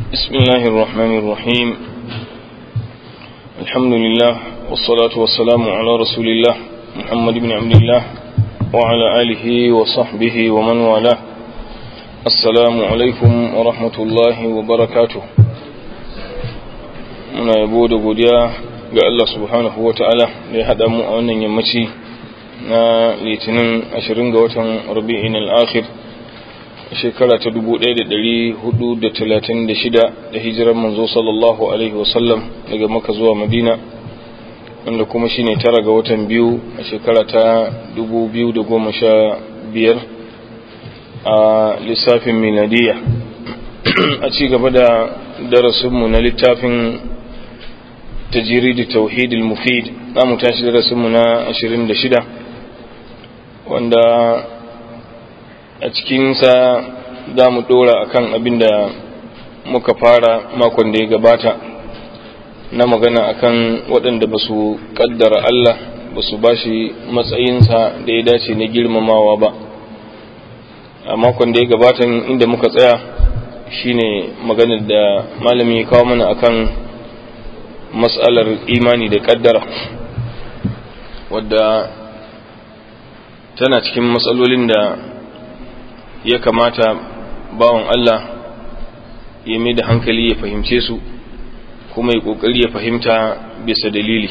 بسم الله الرحمن الرحيم الحمد لله والصلاة والسلام على رسول الله محمد بن عبد الله وعلى آله وصحبه ومن والاه السلام عليكم ورحمة الله وبركاته muna yabo da godiya ga Allah subhanahu wa ta'ala da ya haɗa mu a wannan yammaci na litinin 20 ga watan rabi'in al'akhir shekara ta 1436 da hijirar manzo sallallahu alaihi wasallam daga maka zuwa madina wanda kuma shine tara ga watan biyu a shekara ta 2015 a lissafin miladiya a ci gaba da darasinmu na littafin tajiridi tauhidil mufid za mu tashi darasinmu na 26 wanda a cikinsa za mu dora akan abin da muka fara makon da ya gabata na magana akan waɗanda ba su ƙaddara Allah ba su ba shi matsayinsa da ya dace na girmamawa ba a makon da ya gabata inda muka tsaya shine maganar da malami ya kawo mana akan matsalar imani da ƙaddara wadda tana cikin matsalolin da ya kamata bawan Allah ya mai da hankali ya fahimce su kuma ya kokari ya fahimta bisa dalili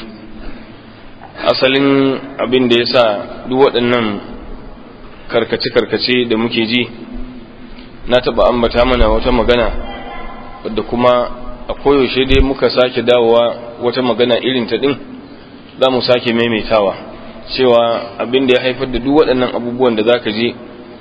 asalin abin da ya sa duk waɗannan karkace-karkace da muke ji na taɓa ambata mana wata magana wadda kuma a koyaushe dai muka sake dawowa wata magana irin ta ɗin za mu sake maimaitawa cewa abin da ya haifar da duk waɗannan abubuwan da za ka je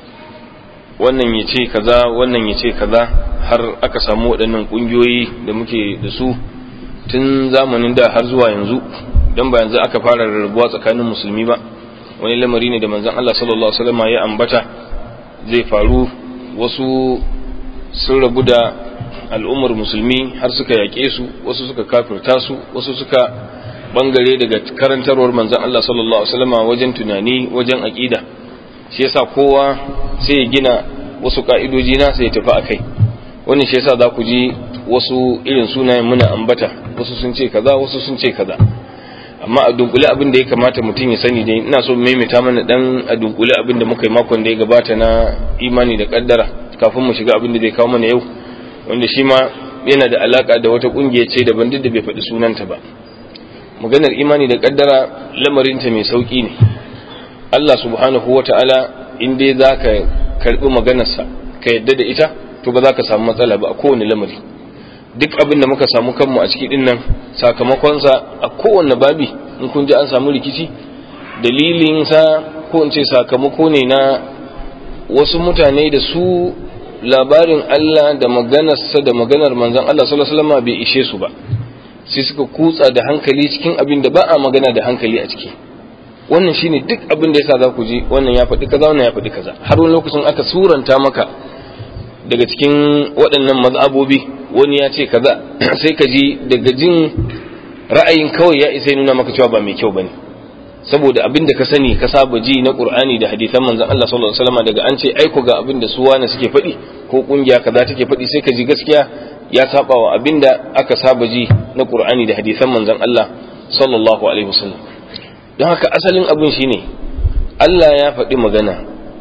wannan ya ce kaza wannan ya ce kaza har aka samu waɗannan ƙungiyoyi da muke da su tun zamanin da har zuwa yanzu don ba yanzu aka fara rarrabuwa tsakanin musulmi ba wani lamari ne da manzon Allah sallallahu alaihi wasallam ya ambata zai faru wasu sun rabu da al'ummar musulmi har suka yaƙe su wasu suka kafirta su wasu suka bangare daga karantarwar manzon Allah sallallahu alaihi wasallam wajen tunani wajen aqida shi yasa kowa sai ya gina wasu ka'idoji na sai ya tafi akai wannan shi yasa za ku ji wasu irin sunayen muna ambata wasu sun ce kaza wasu sun ce kaza amma a dunkule abin da ya kamata mutum ya sani dai ina so maimaita mana dan a dunkule abin da muka yi makon da ya gabata na imani da kaddara kafin mu shiga abin da zai kawo mana yau wanda shi ma yana da alaka da wata kungiya ce daban duk da bai faɗi sunanta ba maganar imani da kaddara lamarinta mai sauki ne Allah subhanahu wa ta'ala in dai za ka karɓi maganarsa ka yadda da ita to ba za ka samu matsala ba a kowane lamari duk abin da muka samu kanmu a ciki dinnan sakamakonsa a kowane babi in kun ji an samu rikici dalilinsa ko in ce sakamako ne na wasu mutane da su labarin Allah da maganarsa da maganar manzon Allah sallallahu alaihi wasallam bai ishe su ba sai suka kutsa da hankali cikin abin da ba a magana da hankali a ciki wannan shine duk abin da yasa za ku ji wannan ya faɗi kaza wannan ya faɗi kaza har wani lokacin aka suranta maka daga cikin waɗannan mazhabobi wani ya ce kaza sai ka ji daga jin ra'ayin kawai ya isa nuna maka cewa ba mai kyau bane saboda abin da ka sani ka saba ji na Qur'ani da hadisan manzon Allah sallallahu alaihi wasallam daga an ce aiko ga abin da su wani suke faɗi ko kungiya kaza take faɗi sai ka ji gaskiya ya saba wa abin da aka saba ji na Qur'ani da hadisan manzon Allah sallallahu alaihi wasallam don haka asalin abin shine Allah ya faɗi magana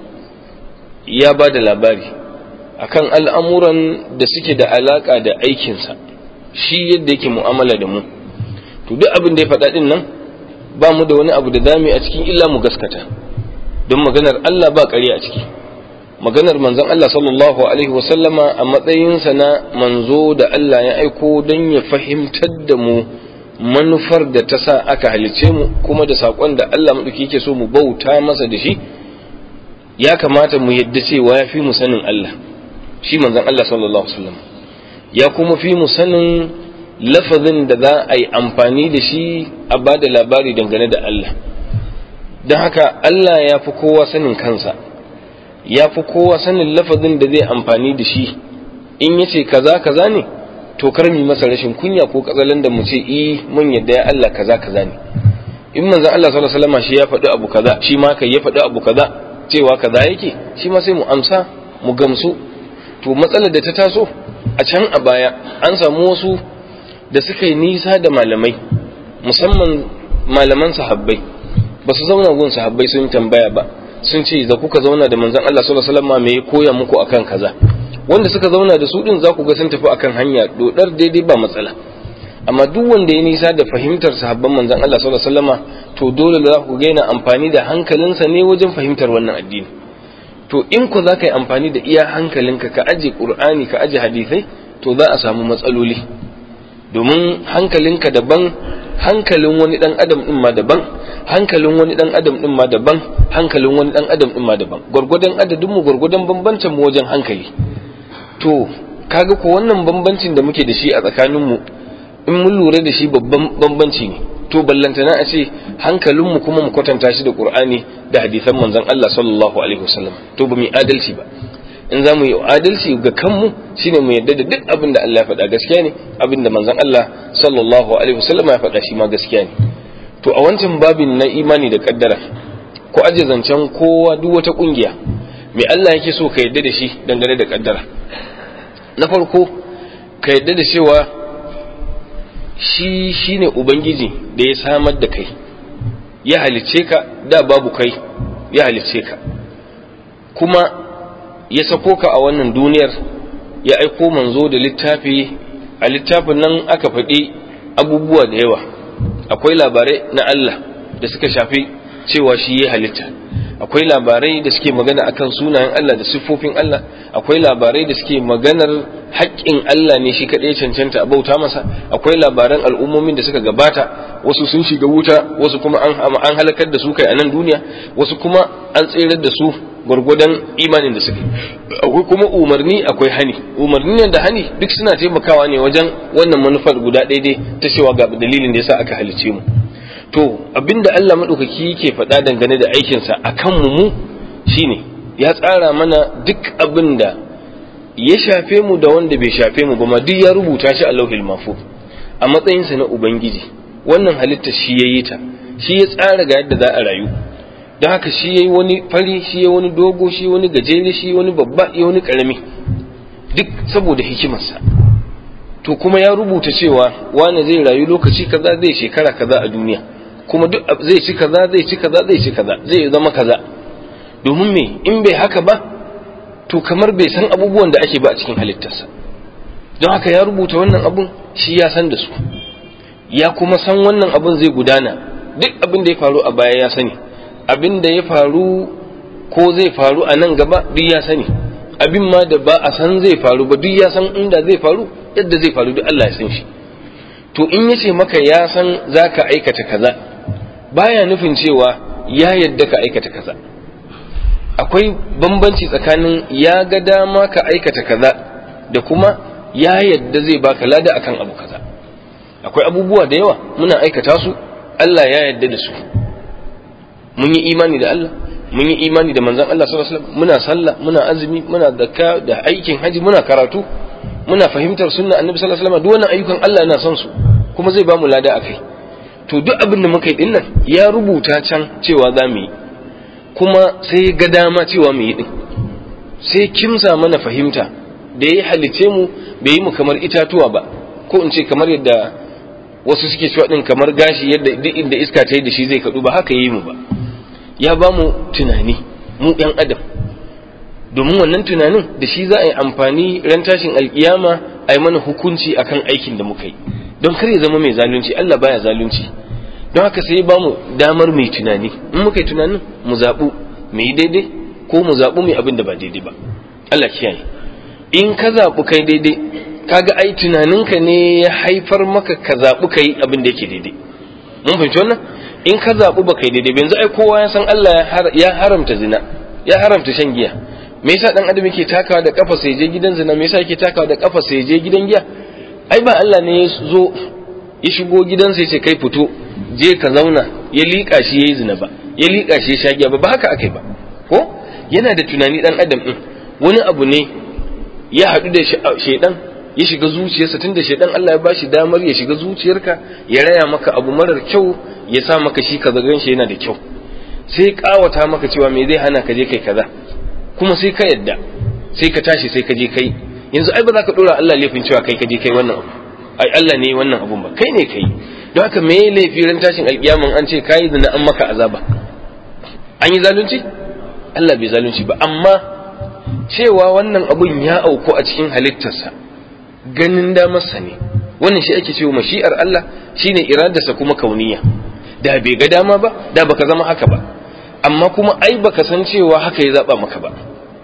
ya ba da labari akan al'amuran da suke da alaƙa da aikinsa shi yadda yake mu'amala da mu to duk abin da ya faɗa ɗin nan ba mu da wani abu da dami a cikin illa mu gaskata don maganar Allah ba ƙari a ciki maganar manzon Allah sallallahu alaihi wasallama a matsayinsa na manzo da Allah ya aiko don ya fahimtar da mu manufar da ta sa aka halice mu kuma da saƙon da Allah maɗauki yake so mu bauta masa da shi ya kamata mu yadda cewa ya fi mu sanin Allah shi manzon Allah sallallahu alaihi wasallam ya kuma fi mu sanin lafazin da za a yi amfani da shi a ba da labari dangane da Allah don haka Allah ya fi kowa sanin kansa ya fi kowa sanin lafazin da zai amfani da shi in ya ce kaza kaza ne to kar mu masa rashin kunya ko katsalan da mu ce eh mun yadda ya Allah kaza kaza ne in manzon Allah sallallahu alaihi wasallam shi ya faɗi abu kaza shi ma kai ya faɗi abu kaza cewa kaza yake shi ma sai mu amsa mu gamsu to matsalar da ta taso a can a baya an samu wasu da suka yi nisa da malamai musamman malaman sahabbai ba su zauna gun sahabbai sun tambaya ba sun ce da kuka zauna da manzon Allah sallallahu alaihi wasallam me ya koya muku akan kaza wanda suka zauna da su din za ku ga sun tafi akan hanya dodar daidai ba matsala amma duk wanda ya nisa da fahimtar sahabban manzon Allah sallallahu alaihi wasallama to dole za ku ga yana amfani da hankalinsa ne wajen fahimtar wannan addini to in ku za ka yi amfani da iya hankalinka ka aje qur'ani ka aje hadisai to za a samu matsaloli domin hankalinka daban hankalin wani dan adam din ma daban hankalin wani dan adam din ma daban hankalin wani dan adam din ma daban gurgudan adadin mu gurgudan bambancin mu wajen hankali to kaga ko wannan bambancin da muke da shi a tsakanin mu in mun lura da shi babban bambanci ne to ballantana a ce hankalinmu kuma mu kwatanta shi da qur'ani da hadisan manzon Allah sallallahu alaihi wasallam to ba mu adalci ba in za mu yi adalci ga kanmu shine mu yadda da duk abin da Allah ya faɗa gaskiya ne abin da manzon Allah sallallahu alaihi wasallam ya faɗa shi ma gaskiya ne to a wancan babin na imani da kaddara ko aje zancen kowa duk wata kungiya me Allah yake so ka yadda da shi dangane da kaddara na farko ka yadda da cewa shi shine ubangiji da ya samar da kai ya halicce ka da babu kai ya halicce ka kuma ya sako ka a wannan duniyar ya aiko manzo da littafi a littafin nan aka faɗi abubuwa da yawa akwai labarai na Allah da suka shafi cewa shi ya halitta akwai labarai da suke magana akan sunayen Allah da siffofin Allah akwai labarai da suke maganar haƙƙin Allah ne shi kaɗai cancanta a bauta masa akwai labaran al'ummomin da suka gabata wasu sun shiga wuta wasu kuma an halakar da su kai a nan duniya wasu kuma an tserar da su gwargwadon imanin da suka akwai kuma umarni akwai hani umarni da hani duk suna taimakawa ne wajen wannan manufar guda ɗaya ta cewa ga dalilin da yasa aka halicce mu to abinda Allah maɗaukaki yake faɗa dangane da aikinsa a kanmu mu shine ya tsara mana duk abin da ya shafe mu da wanda bai shafe mu ba ma duk ya rubuta shi a lauhil mahfuz a matsayinsa na ubangiji wannan halitta shi ya yi ta shi ya tsara ga yadda za a rayu don haka shi ya yi wani fari shi ya wani dogo shi wani gajere shi wani babba ya wani karami duk saboda hikimarsa to kuma ya rubuta cewa wane zai rayu lokaci kaza zai shekara kaza a duniya kuma duk zai ci kaza zai ci kaza zai ci kaza zai zama kaza domin me in bai haka ba to kamar bai san abubuwan da ake ba a cikin halittarsa don haka ya rubuta wannan abun shi ya san da su ya kuma san wannan abun zai gudana duk abin da ya faru a baya ya sani abin da ya faru ko zai faru a nan gaba duk ya sani abin ma da ba a san zai faru ba duk ya san inda zai faru yadda zai faru duk Allah ya san shi to in yace maka ya san zaka aikata kaza baya nufin cewa ya yadda ka aikata kaza akwai bambanci tsakanin ya ga dama ka aikata kaza da kuma ya yadda zai baka lada akan abu kaza akwai abubuwa da yawa muna aikata su Allah ya yadda da su mun yi imani da Allah mun yi imani da manzon Allah sallallahu alaihi wasallam muna sallah muna azumi muna zakka da aikin haji muna karatu muna fahimtar sunna annabi sallallahu alaihi wasallam duk wannan ayyukan Allah yana son su kuma zai ba mu lada akai to duk abin da muka yi dinnan ya rubuta can cewa za mu yi kuma sai ga dama cewa mu yi din sai kimsa mana fahimta da ya halice mu bai yi mu kamar itatuwa ba ko in ce kamar yadda wasu suke cewa din kamar gashi yadda duk inda iska ta yi da shi zai kadu ba haka yi mu ba ya ba mu tunani mu yan adam domin wannan tunanin da shi za a yi amfani ran tashin alkiyama a yi mana hukunci akan aikin da muka yi don kar ya zama mai zalunci Allah baya zalunci don haka sai ba mu damar mai tunani in muka yi tunanin mu zaɓu mu yi daidai ko mu zaɓu mai abin da ba daidai ba Allah kiyaye in ka zaɓu kai daidai kaga ai tunaninka ne ya haifar maka ka zaɓu kai abin da yake daidai mun fahimci wannan in ka zaɓu ba kai daidai yanzu ai kowa ya san Allah ya haramta zina ya haramta shan giya me yasa dan adam yake takawa da kafa sai je gidan zina me yasa yake takawa da kafa sai je gidan giya ai ba Allah ne ya zo ya shigo gidansa ya ce kai fito je ka zauna ya liƙa shi yayi zina ba ya liƙa shi ya sha giya ba ba haka akai ba ko yana da tunani dan adam din wani abu ne ya haɗu da shaidan ya shiga zuciyarsa tunda shaidan Allah ya bashi damar ya shiga zuciyarka ya raya maka abu marar kyau ya sa maka shi ka zagan shi yana da kyau sai kawata maka cewa me zai hana ka je kai kaza kuma sai ka yadda sai ka tashi sai ka je kai yanzu ai ba za ka dora Allah laifin cewa kai ka je kai wannan abu ai Allah ne wannan abun ba kai ne kai don haka me laifi ran tashin alkiyaman an ce kai zina an maka azaba an yi zalunci Allah bai zalunci ba amma cewa wannan abun ya auku a cikin halittarsa ganin damarsa ne wannan shi ake cewa mashi'ar Allah shine iradarsa kuma kauniya da bai ga dama ba da baka zama haka ba amma kuma ai baka san cewa haka ya zaba maka ba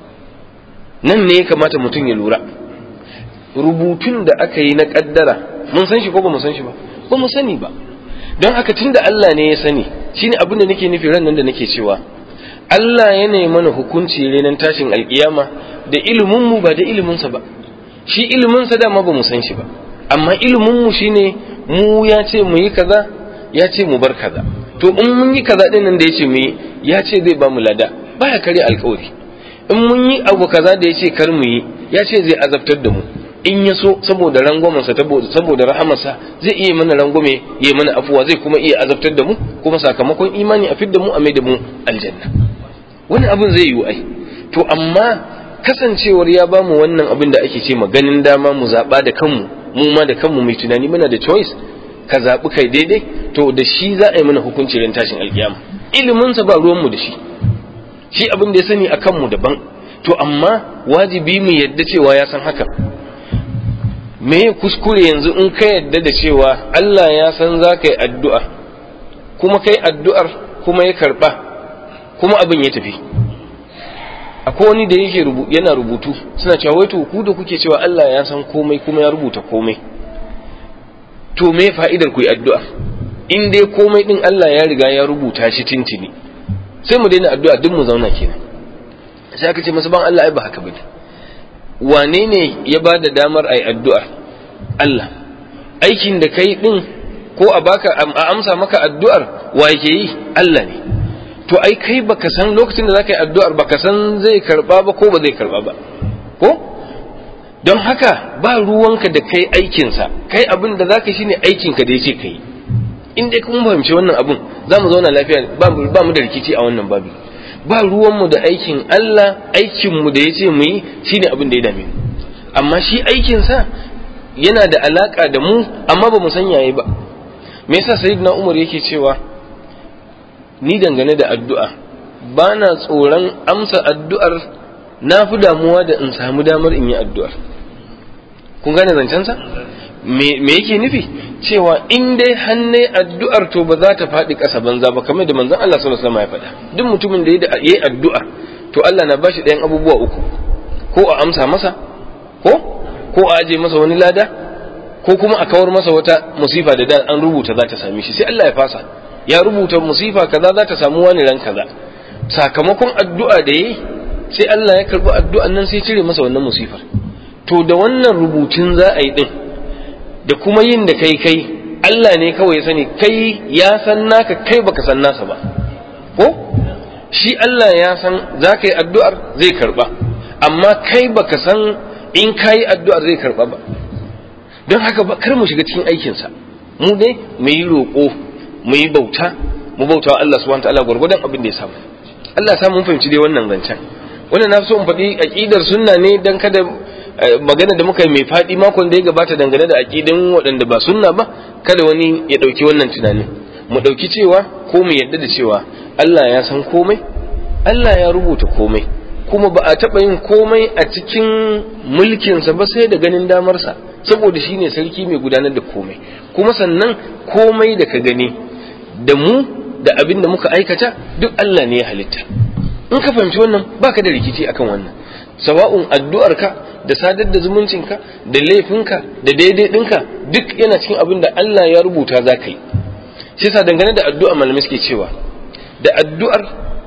nan ne ya kamata mutum ya lura rubutun da aka yi na kaddara mun san shi ko ba mu san shi ba ba mu sani ba don haka tunda Allah ne ya sani shine abin da nake nufi ran nan da nake cewa Allah ya nemi mana hukunci renan tashin alkiyama da ilimin mu ba da ilimin sa ba shi ilimin sa dama ba mu san shi ba amma ilimin mu shine mu ya ce mu yi kaza ya ce mu bar kaza to in mun yi kaza din nan da ya ce mu yi ya ce zai ba mu lada baya kare alkawari in mun yi abu kaza da ya ce kar mu yi ya ce zai azabtar da mu in ya so saboda rangwamensa saboda rahamarsa zai iya mana rangwame ya mana afuwa zai kuma iya azabtar da mu kuma sakamakon imani a fidda mu a mai da mu aljanna wani abin zai yiwu ai to amma kasancewar ya bamu wannan abin da ake ce ganin dama mu zaɓa da kanmu mu ma da kanmu mai tunani muna da choice ka zaɓi kai daidai to da shi za a yi mana hukunci ran tashin alkiyama iliminsa ba ruwanmu da shi shi abin da ya sani a kanmu daban to amma wajibi mu yadda cewa ya san haka me ya kuskure yanzu in ka yadda da cewa Allah ya san za ka yi addu'a kuma kai addu'ar kuma ya karɓa kuma abin ya tafi akwai wani da yake yana rubutu suna cewa wai to ku da kuke cewa Allah ya san komai kuma ya rubuta komai to me fa'idar ku yi addu'a in dai komai din Allah ya riga ya rubuta shi tintini sai mu daina addu'a duk mu zauna kenan sai aka ce masa ban Allah ai ba haka bane wane ne ya ba da damar ai addu'a Allah aikin da kai din ko a baka a amsa maka addu'ar wa yake yi Allah ne to ai kai baka san lokacin da zaka yi addu'ar baka san zai karba ba ko ba zai karba ba ko don haka ba ruwanka da kai aikinsa kai abin da zaka shine aikinka da yace kai in dai kun fahimci wannan abun za mu zauna lafiya ba mu da rikici a wannan babi ba ruwanmu da aikin Allah aikinmu da ya ce mu yi shine abin da ya dame mu amma shi aikinsa yana da alaka da mu amma ba mu san yayi ba me yasa sayyidina Umar yake cewa ni dangane da addu'a ba na tsoron amsa addu'ar na fi damuwa da in samu damar in yi addu'ar kun gane zancensa me yake nufi cewa in dai hannai addu'ar to ba za ta faɗi ƙasa banza ba kamar da manzon Allah sallallahu alaihi wasallam ya faɗa duk mutumin da ya yi addu'a to Allah na bashi ɗayan abubuwa uku ko a amsa masa ko ko a aje masa wani lada ko kuma a kawar masa wata musifa da da an rubuta za ta same shi sai Allah ya fasa ya rubuta musifa kaza za ta samu wani ran kaza sakamakon addu'a da yayi sai Allah ya karbi addu'an nan sai cire masa wannan musifar to da wannan rubutun za a yi din da kuma yin da kai kai Allah ne kawai ya sani kai ya san naka kai baka san nasa ba ko shi Allah ya san za ka yi addu'ar zai karba amma kai baka san in ka yi addu'ar zai karba ba don haka ba kar mu shiga cikin aikinsa mu dai mu yi roƙo mu yi bauta mu bauta wa Allah subhanahu wa ta'ala gwargwadon abin da ya samu Allah ya samu mun fahimci dai wannan zancen wannan na so in faɗi aqidar sunna ne dan kada magana da muka yi mai faɗi makon da ya gabata dangane da aƙidin waɗanda ba sunna ba kada wani ya ɗauki wannan tunanin mu ɗauki cewa ko mu yadda da cewa Allah ya san komai Allah ya rubuta komai kuma ba a taɓa yin komai a cikin mulkinsa ba sai da ganin damarsa saboda shi ne sarki mai gudanar da komai kuma sannan komai da ka gani da mu da abin da muka aikata duk Allah ne ya halitta in ka fahimci wannan baka da rikici akan wannan sawa'un addu'arka da sadar da zumuncinka da laifinka da daidai ɗinka duk yana cikin abin da Allah ya rubuta za ka yi shi yasa dangane da addu'a malamai suke cewa da addu'ar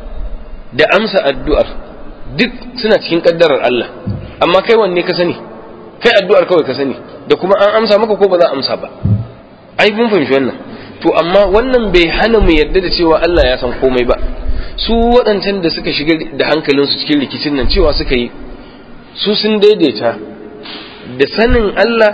da amsa addu'ar duk suna cikin kaddarar Allah amma kai wanne ka sani kai addu'ar kawai ka sani da kuma an amsa maka ko ba za a amsa ba ai mun fahimci wannan to amma wannan bai hana mu yarda da cewa Allah ya san komai ba su waɗancan da suka shiga da hankalinsu cikin rikicin nan cewa suka yi su sun daidaita da sanin Allah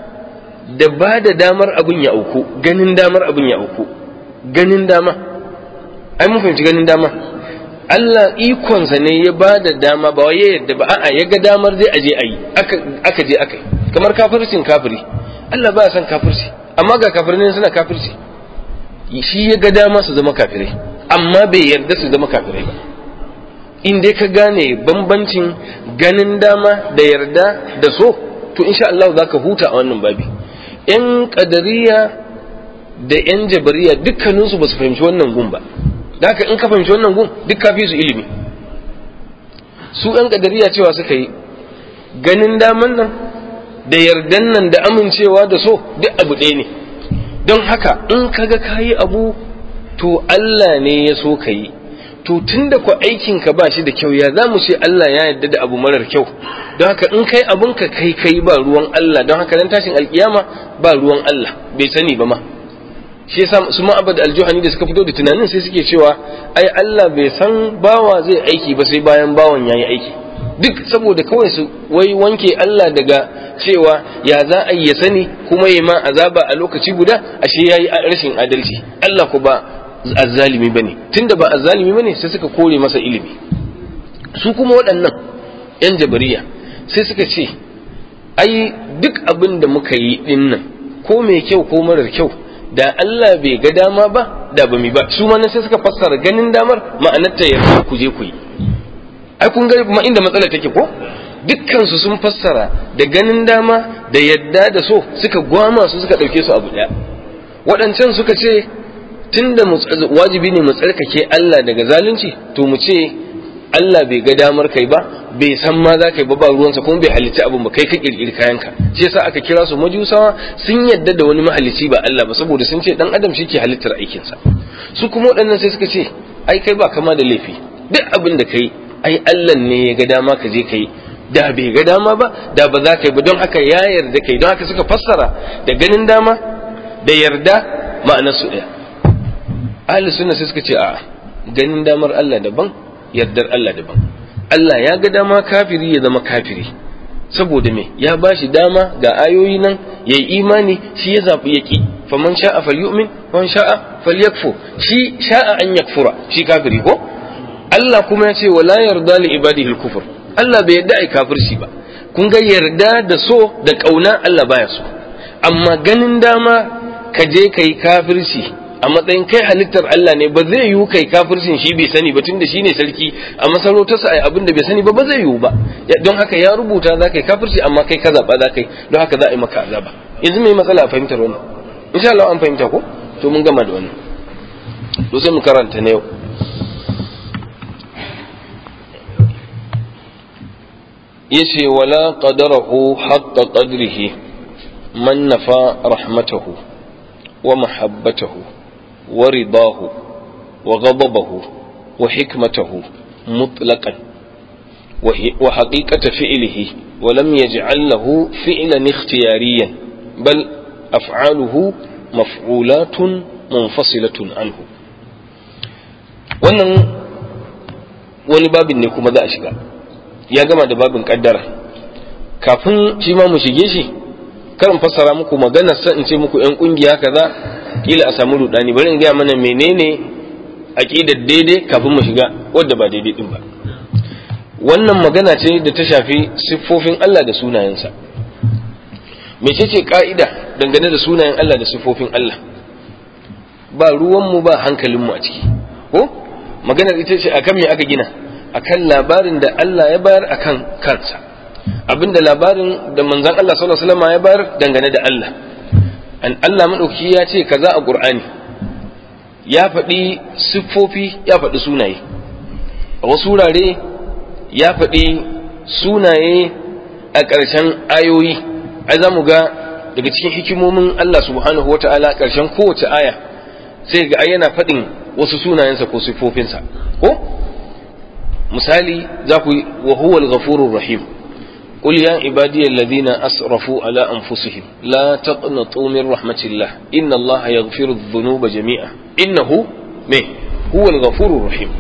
da ba da damar abin ya auku ganin damar abin ya auku ganin dama ai mun fahimci ganin dama Allah ikonsa ne ya ba da dama ba ya yadda ba a'a ya ga damar zai aje a yi aka je aka yi kamar kafircin kafiri Allah ba ya san kafirci amma ga kafirai suna kafirci shi ya ga dama su zama kafirai amma bai yarda su zama kafirai ba in dai ka gane bambancin ganin dama da yarda da so to insha Allah za ka huta a wannan babi yan kadariya da yan jabariya dukkaninsu ba su fahimci wannan gun ba da haka in ka fahimci wannan gun duk ka fi su ilimi su yan kadariya cewa suka yi ganin daman nan da yardan nan da amincewa da so duk abu ɗaya ne don haka in kaga kayi abu to Allah ne ya so ka yi to tunda ku aikin ka ba shi da kyau ya za mu ce Allah ya yarda da abu marar kyau don haka in kai abun ka kai kai ba ruwan Allah don haka dan tashin alkiyama ba ruwan Allah bai sani ba ma shi yasa su ma'abad aljuhani da suka fito da tunanin sai suke cewa ai Allah bai san bawa zai aiki ba sai bayan bawan yayi aiki duk saboda kawai su wai wanke Allah daga cewa ya za a ya sani kuma ya ma azaba a lokaci guda ashe yayi rashin adalci Allah ku ba azzalimi bane tunda ba azzalimi bane sai suka kore masa ilimi su kuma waɗannan yan jabariya sai suka ce ai duk abin da muka yi dinnan ko mai kyau ko marar kyau da Allah bai ga dama ba da ba mi ba su ma sai suka fassara ganin damar ma'anarta ya ku je ku yi ai kun ga ma inda matsala take ko dukkan su sun fassara da ganin dama da yadda da so suka gwama su suka dauke su abu daya waɗancan suka ce tunda wajibi ne mu tsarkake Allah daga zalunci to mu ce Allah bai ga damar kai ba bai san ma za ka yi ba ba ruwansa kuma bai halicci abin ba kai ka kirkiri kayanka shi yasa aka kira su majusawa sun yadda da wani mahalicci ba Allah ba saboda sun ce dan adam shi ke halittar aikinsa su kuma waɗannan sai suka ce ai kai ba kama da laifi duk abin da kai ai Allah ne ya ga dama ka je kai da bai ga dama ba da ba za ka yi ba don haka ya yarda kai don haka suka fassara da ganin dama da yarda ma'anar su ɗaya ahli sunna sai suka ce a ganin damar Allah daban yardar Allah daban Allah ya ga dama kafiri ya zama kafiri saboda me ya ba shi dama ga ayoyi nan ya yi imani shi ya zaɓi ya ƙi faman sha'a falyu'min man sha'a falyakfu shi sha'a an yakfura shi kafiri ko Allah kuma ya ce wala yarda li ibadihi al-kufr Allah bai yarda ai kafirci ba kun ga yarda da so da kauna Allah baya so amma ganin dama ka je kai kafirci a matsayin kai halittar Allah ne ba zai yiwu kai kafircin shi bai sani ba tunda shine sarki a masarautarsa ai abin da bai sani ba ba zai yiwu ba don haka ya rubuta za kai kafirci amma kai ka zaba za kai don haka za a yi maka azaba yanzu mai matsala a fahimtar wannan insha Allah an fahimta ko to mun gama da wannan to sai mu karanta na yau yace wala qadarahu haqqa qadrihi man nafa rahmatahu wa mahabbatahu ورضاه وغضبه وحكمته مطلقا وحقيقة فعله ولم يجعل له فعلا اختياريا بل أفعاله مفعولات منفصلة عنه wannan wani babin ne kuma za a shiga ya gama da babin kaddara kafin shi ma mu shige shi karin fassara muku maganar sa in ce muku yan kungiya kaza kila a samu rudani bari in gaya mana menene aqidar daidai kafin mu shiga wadda ba daidai din ba wannan magana ce da ta shafi siffofin Allah da sunayensa mecece ka'ida dangane da sunayen Allah da siffofin Allah ba ruwanmu ba hankalinmu a ciki ko maganar ita ce akan me aka gina akan labarin da Allah ya bayar akan kansa abinda labarin da manzon Allah sallallahu alaihi wasallam ya bayar dangane da Allah an Allah maɗauki ya ce kaza a ƙur'ani ya faɗi siffofi ya faɗi sunaye a wasu wurare ya faɗi sunaye a ƙarshen ayoyi ai za mu ga daga cikin hikimomin Allah subhanahu wata'ala ƙarshen kowace aya sai ga yana faɗin wasu sunayensa ko siffofinsa ko misali za ku yi wa huwal ghafurur rahim قل يا عبادي الذين أسرفوا على أنفسهم لا تقنطوا من رحمة الله إن الله يغفر الذنوب جميعا إنه من هو الغفور الرحيم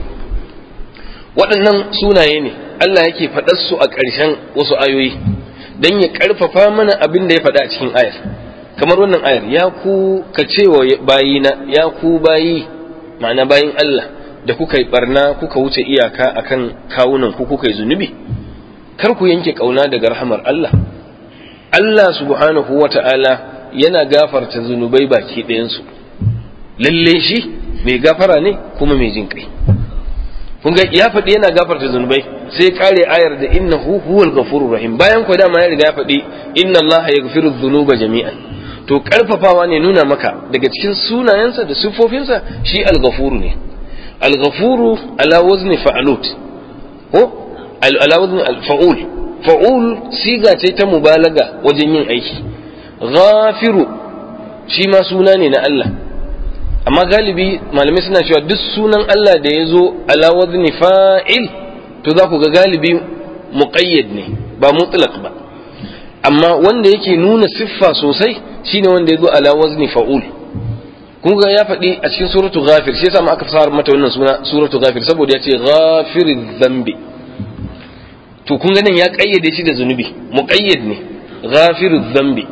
waɗannan sunaye ne Allah yake faɗar su a ƙarshen wasu ayoyi don ya ƙarfafa mana abin da ya faɗa a cikin ayar kamar wannan ayar ya ku ka ce wa bayina ya ku bayi ma'ana bayin Allah da kuka yi barna kuka wuce iyaka akan kawunan ku kuka yi zunubi kar ku yanke kauna daga rahamar Allah Allah subhanahu wata'ala yana gafarta zunubai baki ɗayansu lalle shi mai gafara ne kuma mai jin kai kun ga ya faɗi yana gafarta zunubai sai kare ayar da innahu huwal ghafurur rahim bayan ko dama ya riga ya faɗi inna Allah yaghfiru dhunuba jami'an to karfafawa ne nuna maka daga cikin sunayensa da siffofinsa shi al-ghafuru ne al-ghafuru ala wazni fa'alut ko ala wazni al-fa'ul fa'ul siga ce ta mubalaga wajen yin aiki ghafiru shi ma suna ne na Allah amma galibi malamai suna cewa duk sunan Allah da ya zo ala wazni fa'il to za ku ga galibi muqayyad ne ba mutlaq ba amma wanda yake nuna siffa sosai shine wanda ya zo ala wazni fa'ul kun ga ya faɗi a cikin suratu ghafir shi yasa ma aka fara mata wannan suna suratu ghafir saboda ya ce ghafiriz dhanbi to kun ga nan ya kayyade shi da zunubi muqayyad ne ghafiriz dhanbi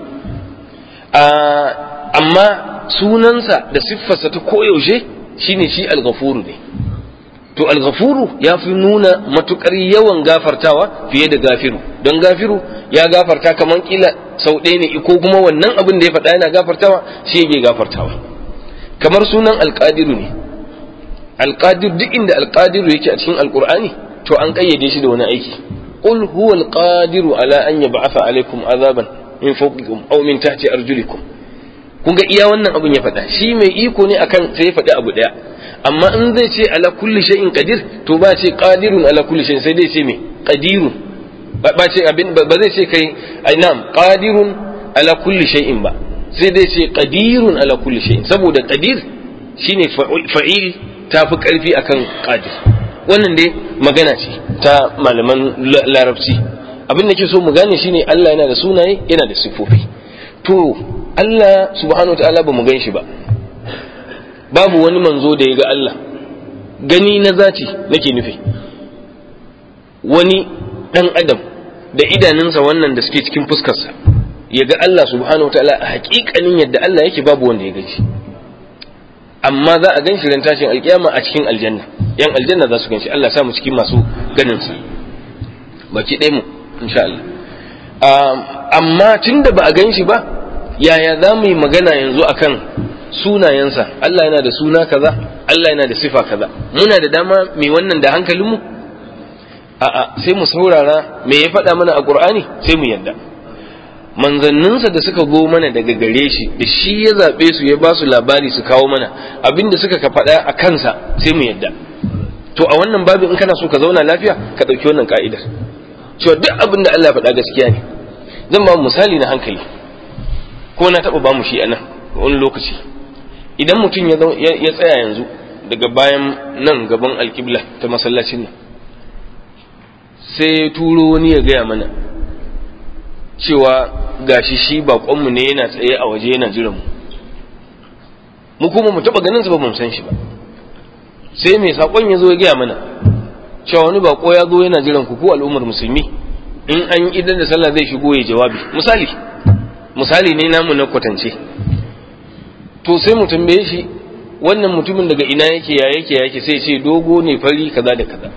amma sunansa da siffarsa ta koyaushe shine shi al-ghafuru ne to al-ghafuru ya fi nuna matukar yawan gafartawa fiye da gafiru don gafiru ya gafarta kaman kila sau ɗaya ne ko kuma wannan abin da ya faɗa yana gafartawa shi yake gafartawa kamar sunan alƙadiru ne alƙadir duk inda alƙadiru yake a cikin alƙur'ani to an ƙayyade shi da wani aiki qul huwa alqadiru ala an yab'atha alaykum azaban min fawqikum aw min tahti arjulikum kun ga iya wannan abin ya faɗa shi mai iko ne akan sai ya faɗi abu ɗaya amma in zai ce ala kulli shay'in qadir to ba ce qadirun ala kulli shay'in sai dai ce me qadirun ba ce abin ba zai ce kai ai na'am qadirun ala kulli shay'in ba sai dai ce qadirun ala kulli shay'in saboda qadir shine fa'il tafi karfi akan qadir wannan dai magana ce ta malaman larabci abin da ke so mu gane shine Allah yana da sunaye yana da sifofi to Allah subhanahu wa ta'ala ba mu gan shi ba babu wani manzo da ya ga Allah gani na zati nake nufi wani ɗan adam da idanunsa wannan da suke cikin fuskarsa ya ga Allah subhanahu wa ta'ala a haƙiƙanin yadda Allah yake babu wanda ya gaji amma za a gan shi ran tashin alƙiyama a cikin aljanna yan aljanna za su gan shi Allah samu cikin masu ganinsa baki ɗaya mu insha Allah amma tunda ba a gan shi ba yaya za mu yi magana yanzu akan sunayensa Allah yana da suna kaza Allah yana da sifa kaza muna da dama mai wannan da hankalinmu a'a sai mu saurara me ya faɗa mana a Qur'ani sai mu yadda manzanninsa da suka go mana daga gare shi da shi ya zaɓe su ya ba su labari su kawo mana abinda suka ka faɗa a kansa sai mu yadda to a wannan babin in kana so ka zauna lafiya ka ɗauki wannan ka'idar cewa duk abin da Allah ya faɗa gaskiya ne zan ba misali na hankali ko na taɓa ba mu shi a nan wani lokaci idan mutum ya tsaya yanzu daga bayan nan gaban alƙibla ta masallacin nan sai turo wani ya gaya mana cewa gashi shi baƙonmu ne yana tsaye a waje yana jiran mu mu kuma mu taɓa ganin sa ba mu san shi ba sai mai saƙon ya zo ya gaya mana cewa wani baƙo ya zo yana jiran ku ko al'ummar musulmi in an yi idan da sallah zai shigo ya jawabi misali misali ne namu na kwatance to sai mu tambaye shi wannan mutumin daga ina yake ya yake ya yake sai ce dogo ne fari kaza da kaza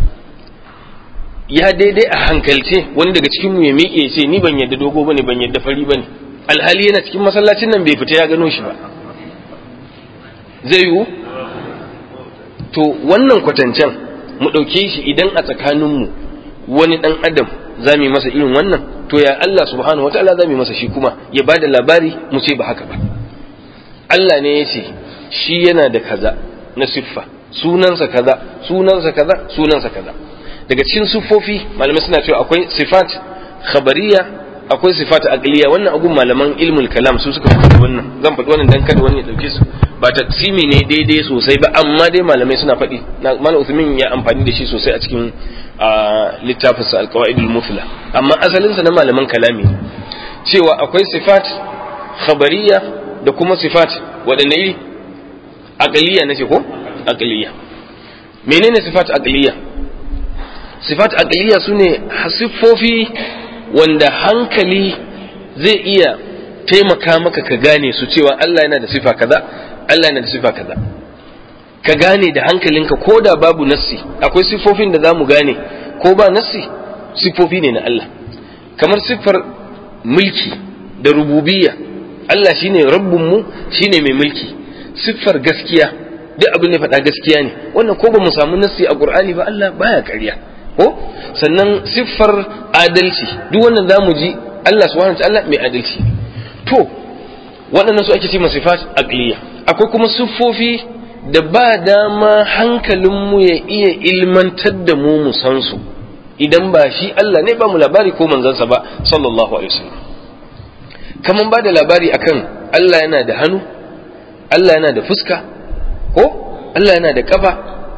ya daidai a hankalce wani daga cikin mu ya miƙe ya ce ni ban yadda dogo bane ban yadda fari bane alhali yana cikin masallacin nan bai fita ya gano shi ba zai yiwu to wannan kwatancen mu ɗauke shi idan a tsakaninmu wani ɗan adam za mu yi masa irin wannan to ya Allah subhanahu wa ta'ala za mu yi masa shi kuma ya ba da labari mu ce ba haka ba Allah ne ya ce shi yana da kaza na siffa sunansa kaza sunansa kaza sunansa kaza daga cikin siffofi malamai suna cewa akwai sifat khabariya akwai sifat aqliya wannan agun malaman ilmul kalam su suka faɗi wannan zan faɗi wannan dan kada wani ya dauke su ba taksimi ne daidai sosai ba amma dai malamai suna faɗi malam Uthmin ya amfani da shi sosai a cikin littafinsa alqawaidul mufla amma asalinsa na malaman kalami cewa akwai sifat khabariya da kuma sifat waɗanne iri aqliya nace ko aqliya menene sifat aqliya sifat aqliya sune siffofi wanda hankali zai iya taimaka maka ka gane su cewa Allah yana da sifa kaza Allah yana da sifa kaza ka gane da hankalinka ko da babu nassi akwai siffofin da za mu gane ko ba nassi siffofi ne na Allah kamar siffar mulki da rububiyya Allah shine rabbinmu shine mai mulki siffar gaskiya duk abin da faɗa gaskiya ne wannan ko ba mu samu nassi a Qur'ani ba Allah baya ƙarya ko sannan siffar adalci duk wannan za mu ji Allah subhanahu wa ta'ala mai adalci to waɗannan su ake ce sifat aqliya akwai kuma siffofi da ba dama hankalinmu ya iya ilmantar da mu mu san su idan ba shi Allah ne ba mu labari ko manzansa ba sallallahu alaihi wasallam kaman ba da labari akan Allah yana da hannu Allah yana da fuska ko Allah yana da kafa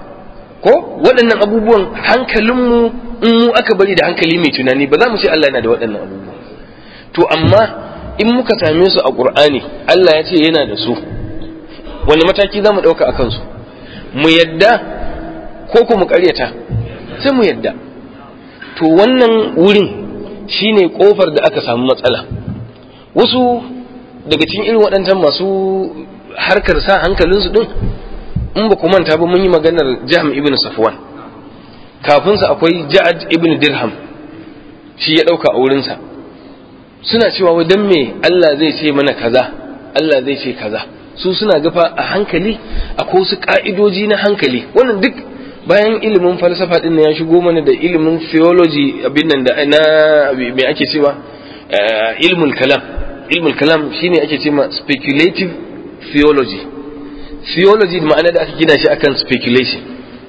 ko waɗannan abubuwan hankalinmu in mu aka bari da hankali mai tunani ba za mu ce Allah yana da waɗannan abubuwan to amma in muka same su a ƙur'ani Allah ya ce yana da su wani mataki za mu ɗauka a kansu mu yadda ko kuma ƙaryata sai mu yadda to wannan wurin shine ƙofar da aka samu matsala wasu daga cikin irin waɗancan masu harkar sa hankalinsu ɗin in ba ku manta ba mun yi maganar jam ibn safwan kafinsa akwai ja'ad ibn dirham shi ya ɗauka a wurinsa suna cewa wai dan me Allah zai ce mana kaza Allah zai ce kaza su suna gafa a hankali akwai wasu ka'idoji na hankali wannan duk bayan ilimin falsafa din ya shigo mana da ilimin theology abin nan da na me ake cewa ilmul kalam ilmul kalam shine ake cewa speculative theology theology ma'ana da aka gina shi akan speculation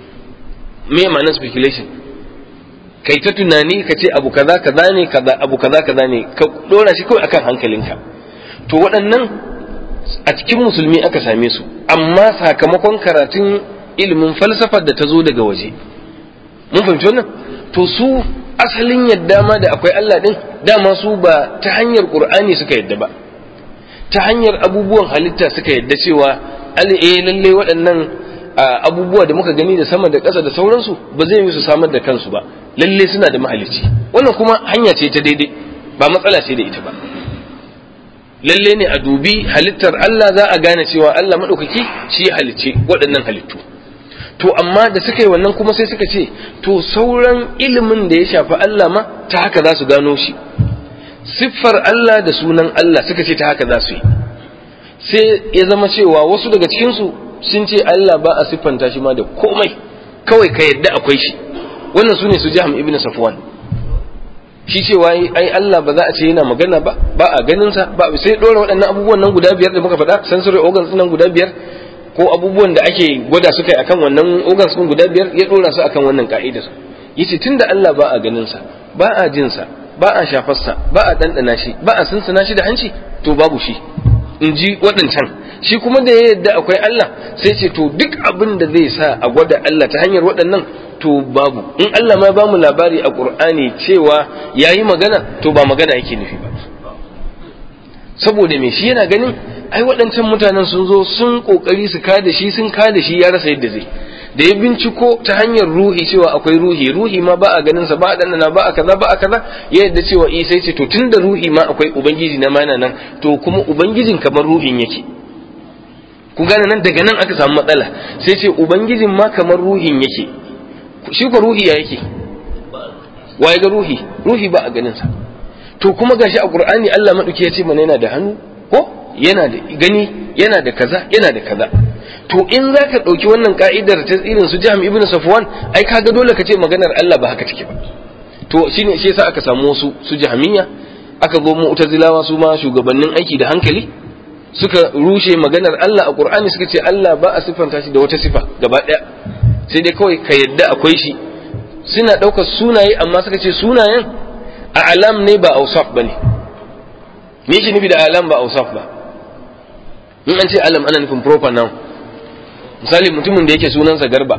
me ma'anar speculation kai ta tunani ka ce abu kaza kaza ne kaza abu kaza kaza ne ka dora shi kawai akan hankalinka to waɗannan a cikin musulmi aka same su amma sakamakon karatun ilimin falsafar da ta zo daga waje mun fahimci wannan to su asalin yadda ma da akwai Allah din dama su ba ta hanyar Qur'ani suka yadda ba ta hanyar abubuwan halitta suka yadda cewa eh lalle waɗannan abubuwa da muka gani da sama da ƙasa da sauransu ba zai yi su samar da kansu ba lalle suna da mahalicci wannan kuma hanya ce ta daidai ba matsala ce da ita ba lalle ne a dubi halittar Allah za a gane cewa Allah maɗaukaki shi ya halicce waɗannan halittu to amma da suka yi wannan kuma sai suka ce to sauran ilimin da ya shafi Allah ma ta haka za su gano shi siffar Allah da sunan Allah suka ce ta haka za su yi sai ya zama cewa wasu daga cikinsu sun ce Allah ba a siffanta shi ma da komai kawai ka yadda akwai shi wannan su ne su jiham ibn safwan shi cewa ai Allah ba za a ce yana magana ba ba a ganin sa ba sai dora waɗannan abubuwan nan guda biyar da muka faɗa sensory organs nan guda biyar ko abubuwan da ake gwada su kai akan wannan organs din guda biyar ya dora su akan wannan ka'idar yace tunda Allah ba a ganin sa ba a jin sa ba a shafar sa ba a dandana shi ba a sunsuna shi da hanci to babu shi in ji waɗancan shi kuma da ya yadda akwai Allah sai ce to duk abin da zai sa a gwada Allah ta hanyar waɗannan to babu in Allah ma ba mu labari a Qur'ani cewa yayi magana to ba magana yake nufi ba saboda me shi yana ganin ai waɗancan mutanen sun zo sun kokari su kada shi sun kada shi ya rasa yadda zai da ya binciko ta hanyar ruhi cewa akwai ruhi ruhi ma ba a ganin sa ba a dandana ba a kaza ba a kaza ya yadda cewa isa ce to tunda ruhi ma akwai ubangiji na mana nan to kuma ubangijin kamar ruhin yake ku gane nan daga nan aka samu matsala sai ce ubangijin ma kamar ruhin yake shi ko ruhi ya yake waye ga ruhi ruhi ba a ganin sa to kuma gashi a qur'ani Allah madauki ya ce mana yana da hannu ko yana da gani yana da kaza yana da kaza to in zaka dauki wannan ka'idar ta irin su Jahm ibn Safwan ai kaga dole ka ce maganar Allah ba haka take ba to shine shi yasa aka samu wasu su Jahmiya aka zo mu'tazilawa su ma shugabannin aiki da hankali suka rushe maganar Allah a Qur'ani suka ce Allah ba a siffanta shi da wata sifa gaba daya sai dai kawai ka yadda akwai shi suna ɗaukar sunaye amma suka ce sunayen a alam ne ba ausaf ba ne me shi nufi da alam ba ausaf ba in an ce alam ana nufin proper noun misali mutumin da yake sunansa garba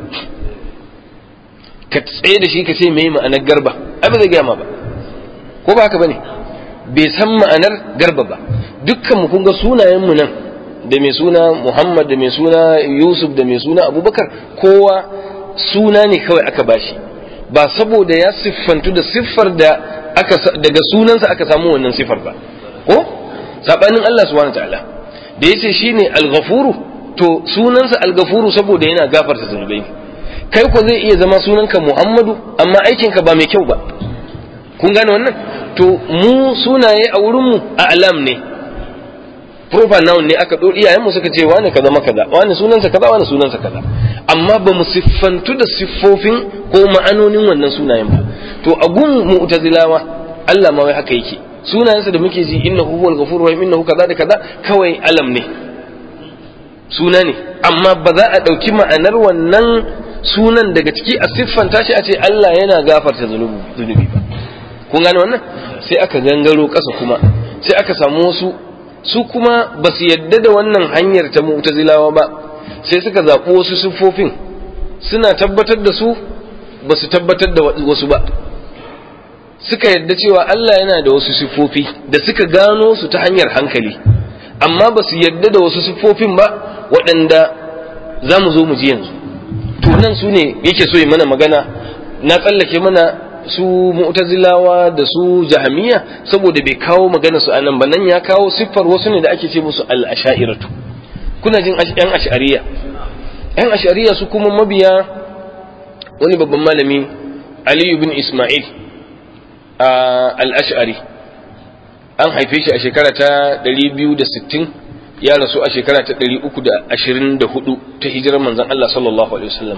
ka tsaye da shi ka ce me ma'anar garba ai ba zai gaya ma ba ko ba haka ba ne bai san ma'anar garba ba dukkan mu kun ga sunayen mu nan da mai suna Muhammad da mai suna Yusuf da mai suna Abubakar kowa suna ne kawai aka bashi ba saboda ya siffantu da siffar da aka daga sunansa aka samu wannan siffar ba ko sabanin Allah subhanahu ta'ala da yace shine al-ghafuru to sunansa al-ghafuru saboda yana gafarta zunubai kai ko zai iya zama sunanka Muhammadu amma aikinka ba mai kyau ba kun gane wannan to mu sunaye a wurin mu a alam ne proper noun ne aka ɗori iyayenmu suka ce wani kaza makaza wani sunansa kaza wani sunansa kaza amma ba mu siffantu da siffofin ko ma'anonin wannan sunayen ba to a gun mu'tazilawa Allah ma wai haka yake sunayensa da muke ji innahu huwal ghafurur rahim innahu kaza da kaza kawai alam ne suna ne amma ba za a ɗauki ma'anar wannan sunan daga ciki a siffanta shi a ce Allah yana gafarta zunubi ba kun gane wannan sai aka gangaro ƙasa kuma sai aka samu wasu su kuma ba su yadda da wannan hanyar ta mu'tazilawa ba sai suka zaɓi wasu siffofin suna tabbatar da su ba su tabbatar da wasu ba suka yadda cewa Allah yana da wasu siffofi da suka gano su ta hanyar hankali amma ba su yadda da wasu siffofin ba waɗanda za mu zo mu ji yanzu to nan su ne yake so yi mana magana na tsallake mana su mu'tazilawa da su jahamiya saboda bai kawo magana su anan ba nan ya kawo siffar wasu ne da ake ce musu al-asha'iratu kuna jin yan ash'ariya yan ash'ariya su kuma mabiya wani babban malami Ali bin Ismail al-ash'ari an haife shi a shekara ta 260 ya rasu a shekara ta 324 ta hijirar manzon Allah sallallahu alaihi wasallam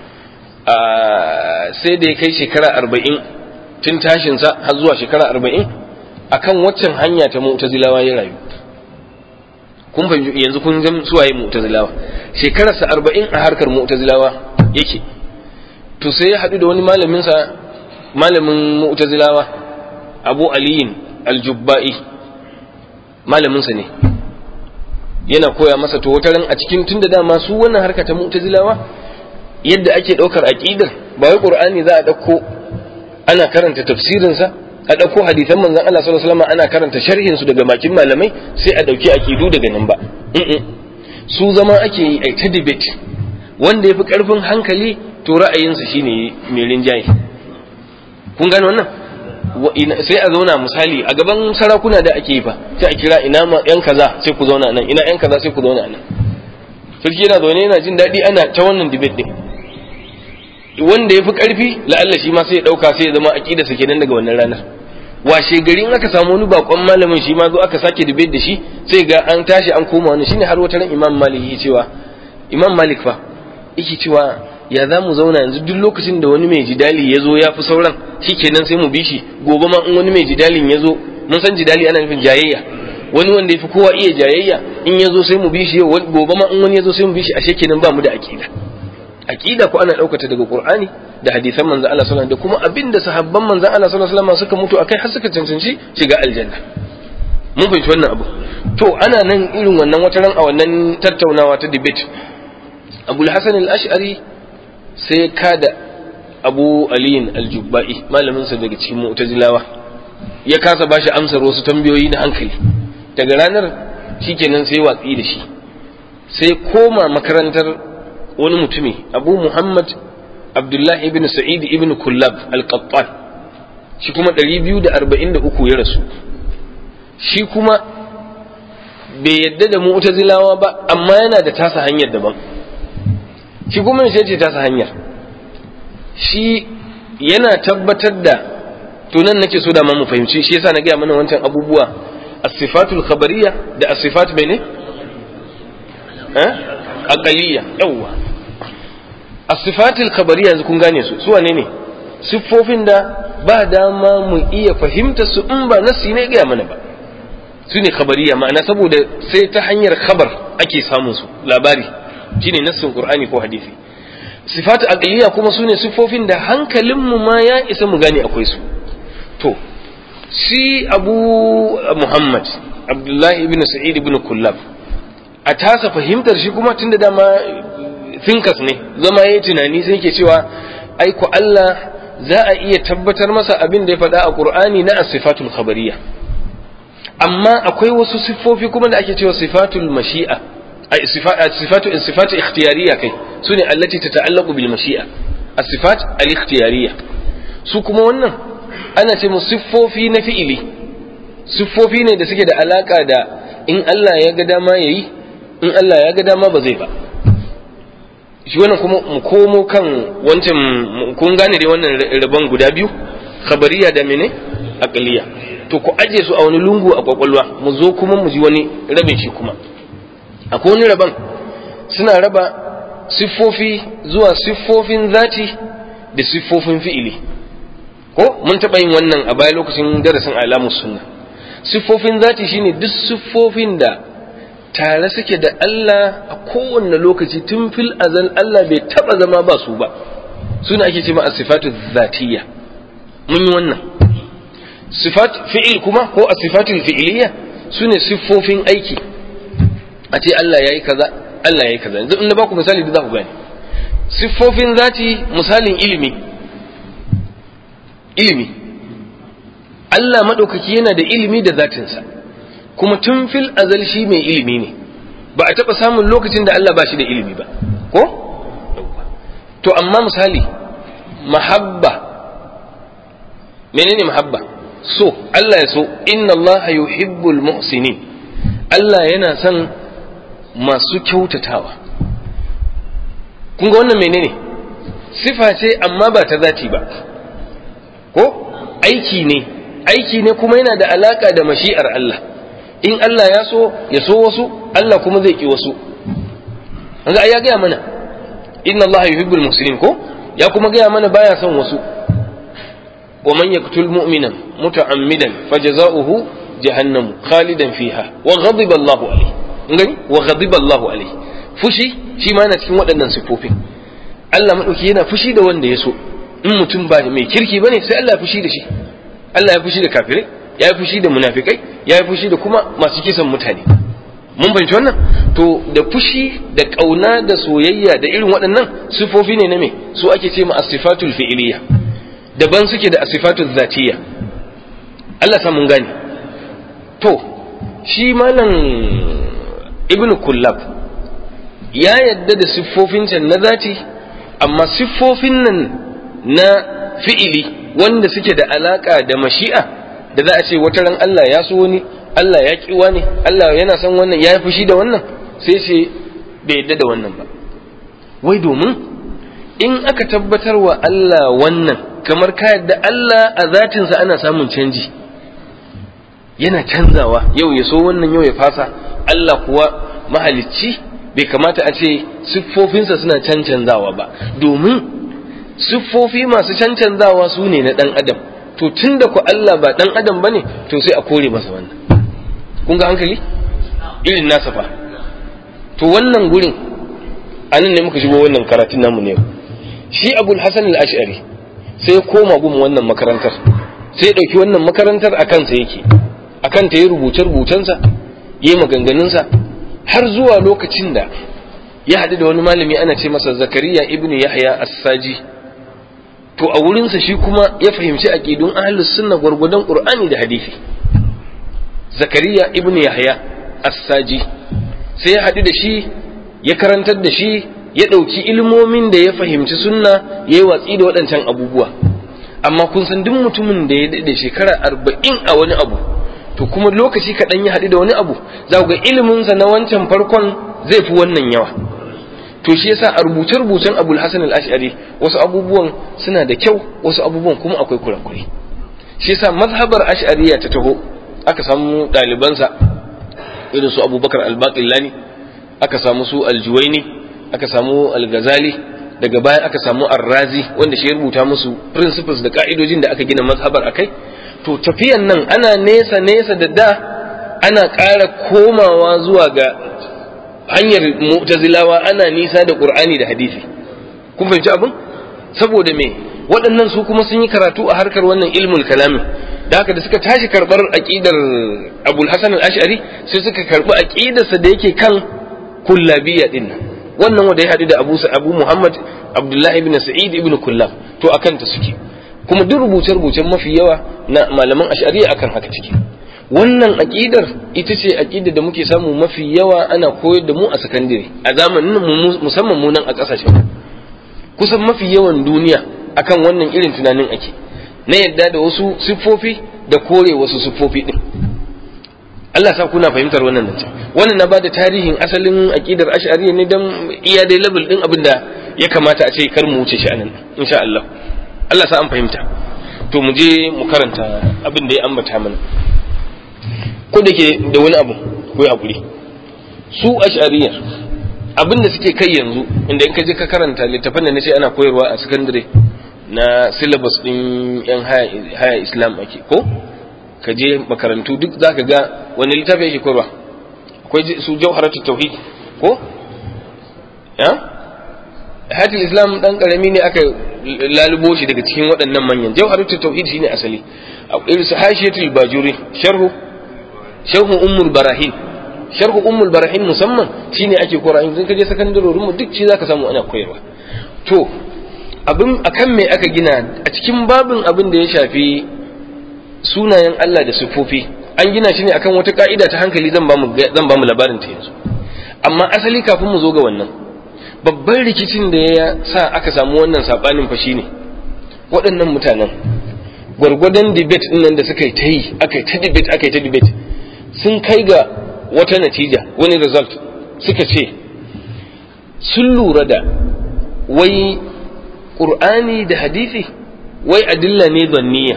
sai da ya kai shekara arba'in tun tashinsa har zuwa shekara arba'in akan waccan hanya ta mu'tazilawa ya rayu kun fahimci yanzu kun zama suwaye mu'tazilawa shekararsa arba'in a harkar mu'tazilawa yake to sai ya haɗu da wani malaminsa malamin mu'tazilawa abu aliyin aljubba'i malaminsa ne yana koya masa to wata ran a cikin tunda dama su wannan harka ta mu'tazilawa yadda ake ɗaukar aƙidar ba wai ƙur'ani za a ɗauko ana karanta tafsirinsa a ɗauko hadisan manzon Allah sallallahu alaihi wasallam ana karanta sharhin su daga bakin malamai sai a ɗauki aƙidu daga nan ba su zama ake yi ai ta debate wanda yafi ƙarfin hankali to ra'ayinsa shine mai rinjaye kun gane wannan sai a zauna misali a gaban sarakuna da ake yi fa sai a kira ina ma yan kaza sai ku zauna nan ina yan kaza sai ku zauna nan sarki yana zaune yana jin daɗi ana ta wannan debate din wanda ya fi ƙarfi la'alla shi ma sai ya ɗauka sai ya zama aƙida sa kenan daga wannan ranar washe gari in aka samu wani bakon malamin shi ma zo aka sake debate da shi sai ga an tashi an koma wani shine har wata ran imam malik yake cewa imam malik fa yake cewa ya za mu zauna yanzu duk lokacin da wani mai jidali ya zo ya fi sauran shikenan sai mu bi shi gobe ma in wani mai jidalin ya zo mun san jidali ana nufin jayayya wani wanda ya fi kowa iya jayayya in ya zo sai mu bi shi gobe ma in wani ya zo sai mu bi shi ashe kenan ba mu da aƙida aqida ko ana daukata daga qur'ani da hadisan manzo Allah sallallahu alaihi da kuma abinda sahabban manzo Allah sallallahu alaihi wasallam suka mutu akai har suka cancanci shiga aljanna mun fahimci wannan abu to ana nan irin wannan wata ran a wannan tattaunawa ta debate Abu al-Hasan al-Ash'ari sai kada Abu Ali al-Jubba'i malamin sa daga cikin Mu'tazilawa ya kasa bashi amsar wasu tambayoyi na hankali daga ranar shikenan sai watsi da shi sai koma makarantar wani mutumi abu muhammad abdullahi ibn sa'id ibn kullab al-qattan shi kuma 243 ya rasu shi kuma bai yadda da mu'tazilawa ba amma yana da tasa hanyar daban shi kuma sai ce tasa hanyar shi yana tabbatar da to nan nake so da ma mu fahimci shi yasa na gaya mana wancan abubuwa as-sifatul khabariyya da as-sifat bane eh aqaliyya yawwa as-sifatul khabariyya yanzu kun gane su su wane ne siffofin da ba dama mu iya fahimta su in ba nasi ne gaya mana ba su ne khabariya ma'ana saboda sai ta hanyar khabar ake samun su labari shine nassin qur'ani ko hadisi sifatu aqliya kuma su ne siffofin da hankalinmu ma ya isa mu gane akwai su to shi abu muhammad abdullahi ibn sa'id ibn kullab a tasa fahimtar shi kuma tunda dama thinkers ne zama yayi tunani sai yake cewa ai ko Allah za a iya tabbatar masa abin da ya faɗa a Qur'ani na as-sifatul khabariyya amma akwai wasu siffofi kuma da ake cewa sifatul mashi'a ai sifatu sifatu ikhtiyariyya kai sune allati tata'allaqu bil mashi'a as-sifat al-ikhtiyariyya su kuma wannan ana ce musu siffofi na fi'ili siffofi ne da suke da alaka da in Allah ya ga dama yayi in Allah ya ga dama ba zai ba shi wannan kuma mu komo kan wancan kun gane dai wannan rabon guda biyu khabariya da mene aqliya to ku aje su a wani lungu a kwakwalwa mu zo kuma mu ji wani rabin shi kuma akwai wani rabon suna raba siffofi zuwa siffofin zati da siffofin fi'ili ko mun taɓa yin wannan a baya lokacin darasin alamus sunna siffofin zati shine duk siffofin da tare suke da Allah a kowanne lokaci tun fil azal Allah bai taba zama ba su ba suna ake ce ma as-sifatu zatiyya mun yi wannan sifat fi'il kuma ko as-sifatu fi'iliyya sune siffofin aiki a ce Allah yayi kaza Allah yayi kaza yanzu in na baku misali da za ku gane siffofin zati misalin ilimi ilimi Allah madaukaki yana da ilimi da zatinsa kuma tun fil azal shi mai ilimi ne ba a taɓa samun lokacin da Allah ba shi da ilimi ba ko to amma misali mahabba menene mahabba so Allah ya so inna Allah yuhibbul muhsinin Allah yana son masu kyautatawa kun ga wannan menene sifa ce amma ba ta zati ba ko aiki ne aiki ne kuma yana da alaka da mashi'ar Allah in Allah ya so ya so wasu Allah kuma zai ki wasu ga ya gaya mana inna Allah yuhibbul muslimin ko ya kuma gaya mana baya son wasu wa man yaqtul mu'minan muta'ammidan fajaza'uhu jahannam khalidan fiha wa ghadiba Allahu alayhi ngani wa ghadiba Allahu alayhi fushi shi ma yana cikin waɗannan sifofin Allah madauki yana fushi da wanda ya so in mutum ba mai kirki bane sai Allah ya fushi da shi Allah ya fushi da kafirai ya yi fushi da munafikai ya yi fushi da kuma masu kisan mutane mun fahimci wannan to da fushi da ƙauna da soyayya da irin waɗannan sifofi ne na me su ake ce ma asifatul fi'iliya daban suke da asifatul zatiyya Allah sa mun gane to shi malam ibnu kullab ya yadda da siffofin can na zati amma siffofin nan na fi'ili wanda suke da alaka da mashi'a da za a ce wata ran Allah ya so wani Allah ya ƙi wani Allah yana son wannan ya yi fushi da wannan sai ce bai yadda da wannan ba wai domin in aka tabbatar wa Allah wannan kamar ka yadda Allah a zatinsa ana samun canji yana canzawa yau ya so wannan yau ya fasa Allah kuwa mahalicci bai kamata a ce siffofinsa suna cancanzawa ba domin siffofi masu cancanzawa su ne na ɗan adam to tun da ku Allah ba ɗan adam ba ne to sai a kore masa wannan kun ga hankali irin nasa fa to wannan gurin a nan ne muka shigo wannan karatun namu ne shi abul hasan al-ash'ari sai ya koma gun wannan makarantar sai ya ɗauki wannan makarantar a kansa yake a kanta ya rubuce rubucensa ya yi maganganunsa har zuwa lokacin da ya haɗu da wani malami ana ce masa zakariya ibnu yahya as-saji to a wurinsa shi kuma ya fahimci aqidun ahlus sunna gwargwadon qur'ani da hadisi zakariya ibn yahya as-saji sai ya haɗu da shi ya karantar da shi ya ɗauki ilmomin da ya fahimci sunna ya yi watsi da waɗancan abubuwa amma kun san duk mutumin da ya daɗe shekara arba'in a wani abu to kuma lokaci kaɗan ya haɗu da wani abu za ku ga iliminsa na wancan farkon zai fi wannan yawa to shi yasa a rubuce-rubucen abul hasan al-ash'ari wasu abubuwan suna da kyau wasu abubuwan kuma akwai kurakure shi yasa mazhabar ash'ariya ta taho aka samu ɗalibansa irin su abubakar al-baqillani aka samu su al-juwaini aka samu al-ghazali daga baya aka samu ar-razi wanda shi ya rubuta musu principles da ka'idojin da aka gina mazhabar akai to tafiyan nan ana nesa nesa da da ana ƙara komawa zuwa ga hanyar mu'tazilawa ana nisa da qur'ani da hadisi kun fahimci abin saboda me waɗannan su kuma sun yi karatu a harkar wannan ilmul kalamin da haka da suka tashi karɓar aƙidar abul hasan al-ash'ari sai suka karɓi aƙidarsa da yake kan kullabiyya din nan wannan wanda ya haɗu da abu abu muhammad abdullah ibn sa'id ibn kullab to akan ta suke kuma duk rubuce-rubucen mafi yawa na malaman ash'ariya akan haka ciki wannan aƙidar ita ce aƙidar da muke samu mafi yawa ana koyar da mu a sakandare a zamanin musamman mu nan a ƙasashen kusan mafi yawan duniya akan wannan irin tunanin ake na yadda da wasu siffofi da kore wasu siffofi din Allah sa kuna fahimtar wannan nan wannan na bada tarihin asalin aqidar ash'ariyya ne dan iya dai level din abin da ya kamata a ce kar mu wuce shi anan insha Allah Allah sa an fahimta to mu je mu karanta abin da ya ambata mana ko da ke da wani abu ko ya hakuri su ash'ariyya abin da suke kai yanzu inda in ka je ka karanta littafin da nace ana koyarwa a secondary na syllabus din yan haya islam ake ko ka je makarantu duk za ka ga wani littafi yake koyarwa akwai su jauharatu tauhid ko ya hatil islam dan karami ne aka lalubo shi daga cikin waɗannan manyan jauharatu tauhid shine asali akwai su hashiyatul bajuri sharhu sharhu ummul barahin sharhu ummul barahin musamman shine ake koyarwa in ka je sakandarorin mu duk shi zaka samu ana koyarwa to abin akan me aka gina a cikin babin abin da ya shafi sunayen Allah da siffofi an gina shi ne akan wata ka'ida ta hankali zan ba mu labarin ta yanzu amma asali kafin mu zo ga wannan babban rikicin da ya sa aka samu wannan sabanin fa shine waɗannan mutanen gwargwadon debate din nan da suka yi ta yi aka yi ta debate aka yi ta debate sun kai ga wata natija wani result suka ce sun lura da wai ƙur'ani da hadisi wai adilla ne zanniya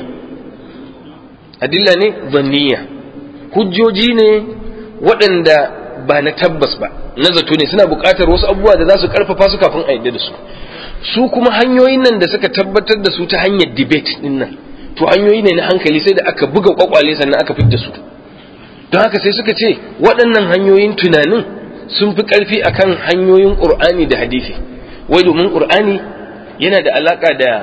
adilla ne zanniya hujjoji ne waɗanda ba na tabbas ba na zato ne suna buƙatar wasu abubuwa da za su ƙarfafa su kafin a yadda da su su kuma hanyoyin nan da suka tabbatar da su ta hanyar debate din nan to hanyoyi ne na hankali sai da aka buga kwakwale sannan aka fitar da su don haka sai suka ce waɗannan hanyoyin tunanin sun fi ƙarfi akan hanyoyin ƙur'ani da hadisi wai domin ƙur'ani yana da alaƙa da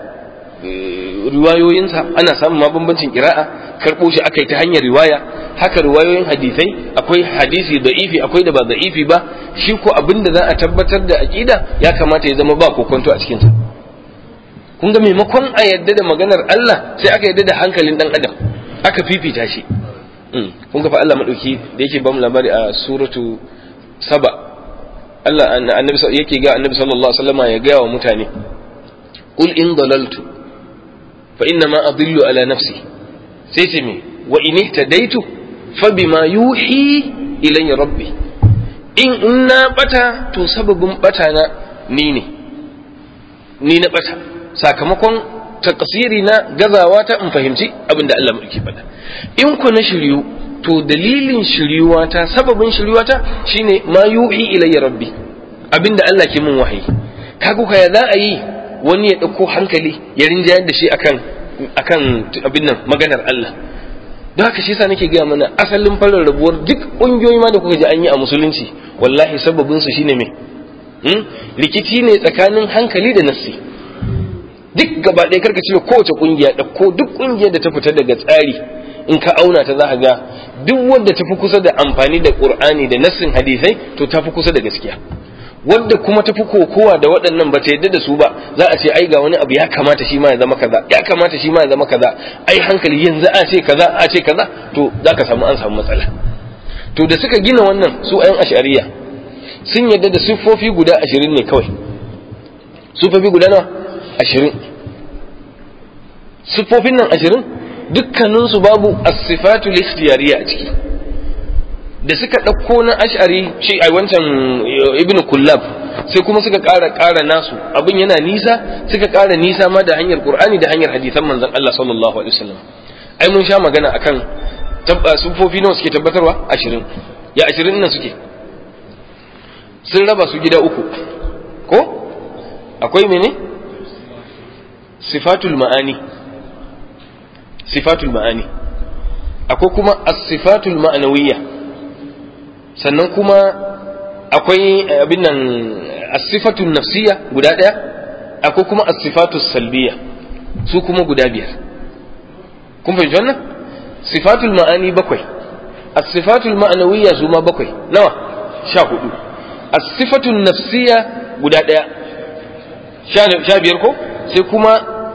riwayoyinsa ana samun ma bambancin kira'a karɓo shi aka yi ta hanyar riwaya haka riwayoyin hadisai akwai hadisi da'ifi akwai da ba da'ifi ba shi ko abin da za a tabbatar da aqida ya kamata ya zama ba kokonto a cikinsa kun ga maimakon a yadda da maganar Allah sai aka yadda da hankalin dan adam aka fifita shi kun ga fa Allah madauki da yake ba mu labari a suratu saba Allah annabi yake ga annabi sallallahu alaihi wasallam ya ga wa mutane qul in dalaltu fa inna ma adillu ala nafsi sai ce me wa in ihtadaitu fa bima yuhi ilayya rabbi in na bata to sababin bata na ni ne ni na bata sakamakon takasiri na gazawa ta in fahimci abin da Allah mulki faɗa in ku na shiryu to dalilin shiryuwa ta sababin shiryuwa ta shine ma yuhi ilayya rabbi abin da Allah ke min wahayi kaga ka ya za a yi wani ya ɗauko hankali ya rinjayar da shi akan akan abin nan maganar Allah don haka shi yasa nake gaya mana asalin farar rabuwar duk ƙungiyoyi ma da kuka ji an yi a musulunci wallahi sababin su shine me rikici ne tsakanin hankali da nassi duk gaba ɗaya karka cire kowace ƙungiya ɗauko duk ƙungiyar da ta fita daga tsari in ka auna ta za ka ga duk wanda ta fi kusa da amfani da ƙur'ani da nassin hadisai to ta fi kusa da gaskiya wadda kuma tafi kokowa da waɗannan ba ta yadda da su ba za a ce ai ga wani abu ya kamata shi ma ya zama kaza ya kamata shi ma ya zama kaza ai hankali yanzu a ce kaza a ce kaza to za ka samu an samu matsala to da suka gina wannan su ayan ashariya sun yadda da siffofi guda ashirin ne kawai siffofi guda nawa ashirin siffofin nan ashirin dukkaninsu babu as-sifatu ikhtiyariya a ciki da suka ɗauko na ash'ari shi a wancan ibnu kullab sai kuma suka ƙara ƙara nasu abin yana nisa suka ƙara nisa ma da hanyar qur'ani da hanyar hadisan manzon Allah sallallahu alaihi wasallam ai mun sha magana akan sufofi nawa suke tabbatarwa ashirin ya ashirin nan suke sun raba su gida uku ko akwai mene sifatul ma'ani sifatul ma'ani akwai kuma as-sifatul ma'anawiyya sannan kuma akwai abin nan asifatun nafsiya guda ɗaya akwai kuma asifatu salbiya su kuma guda biyar kun fahimci wannan sifatul ma'ani bakwai asifatul ma'anawiyya su ma bakwai nawa sha hudu asifatun nafsiya guda ɗaya sha biyar ko sai kuma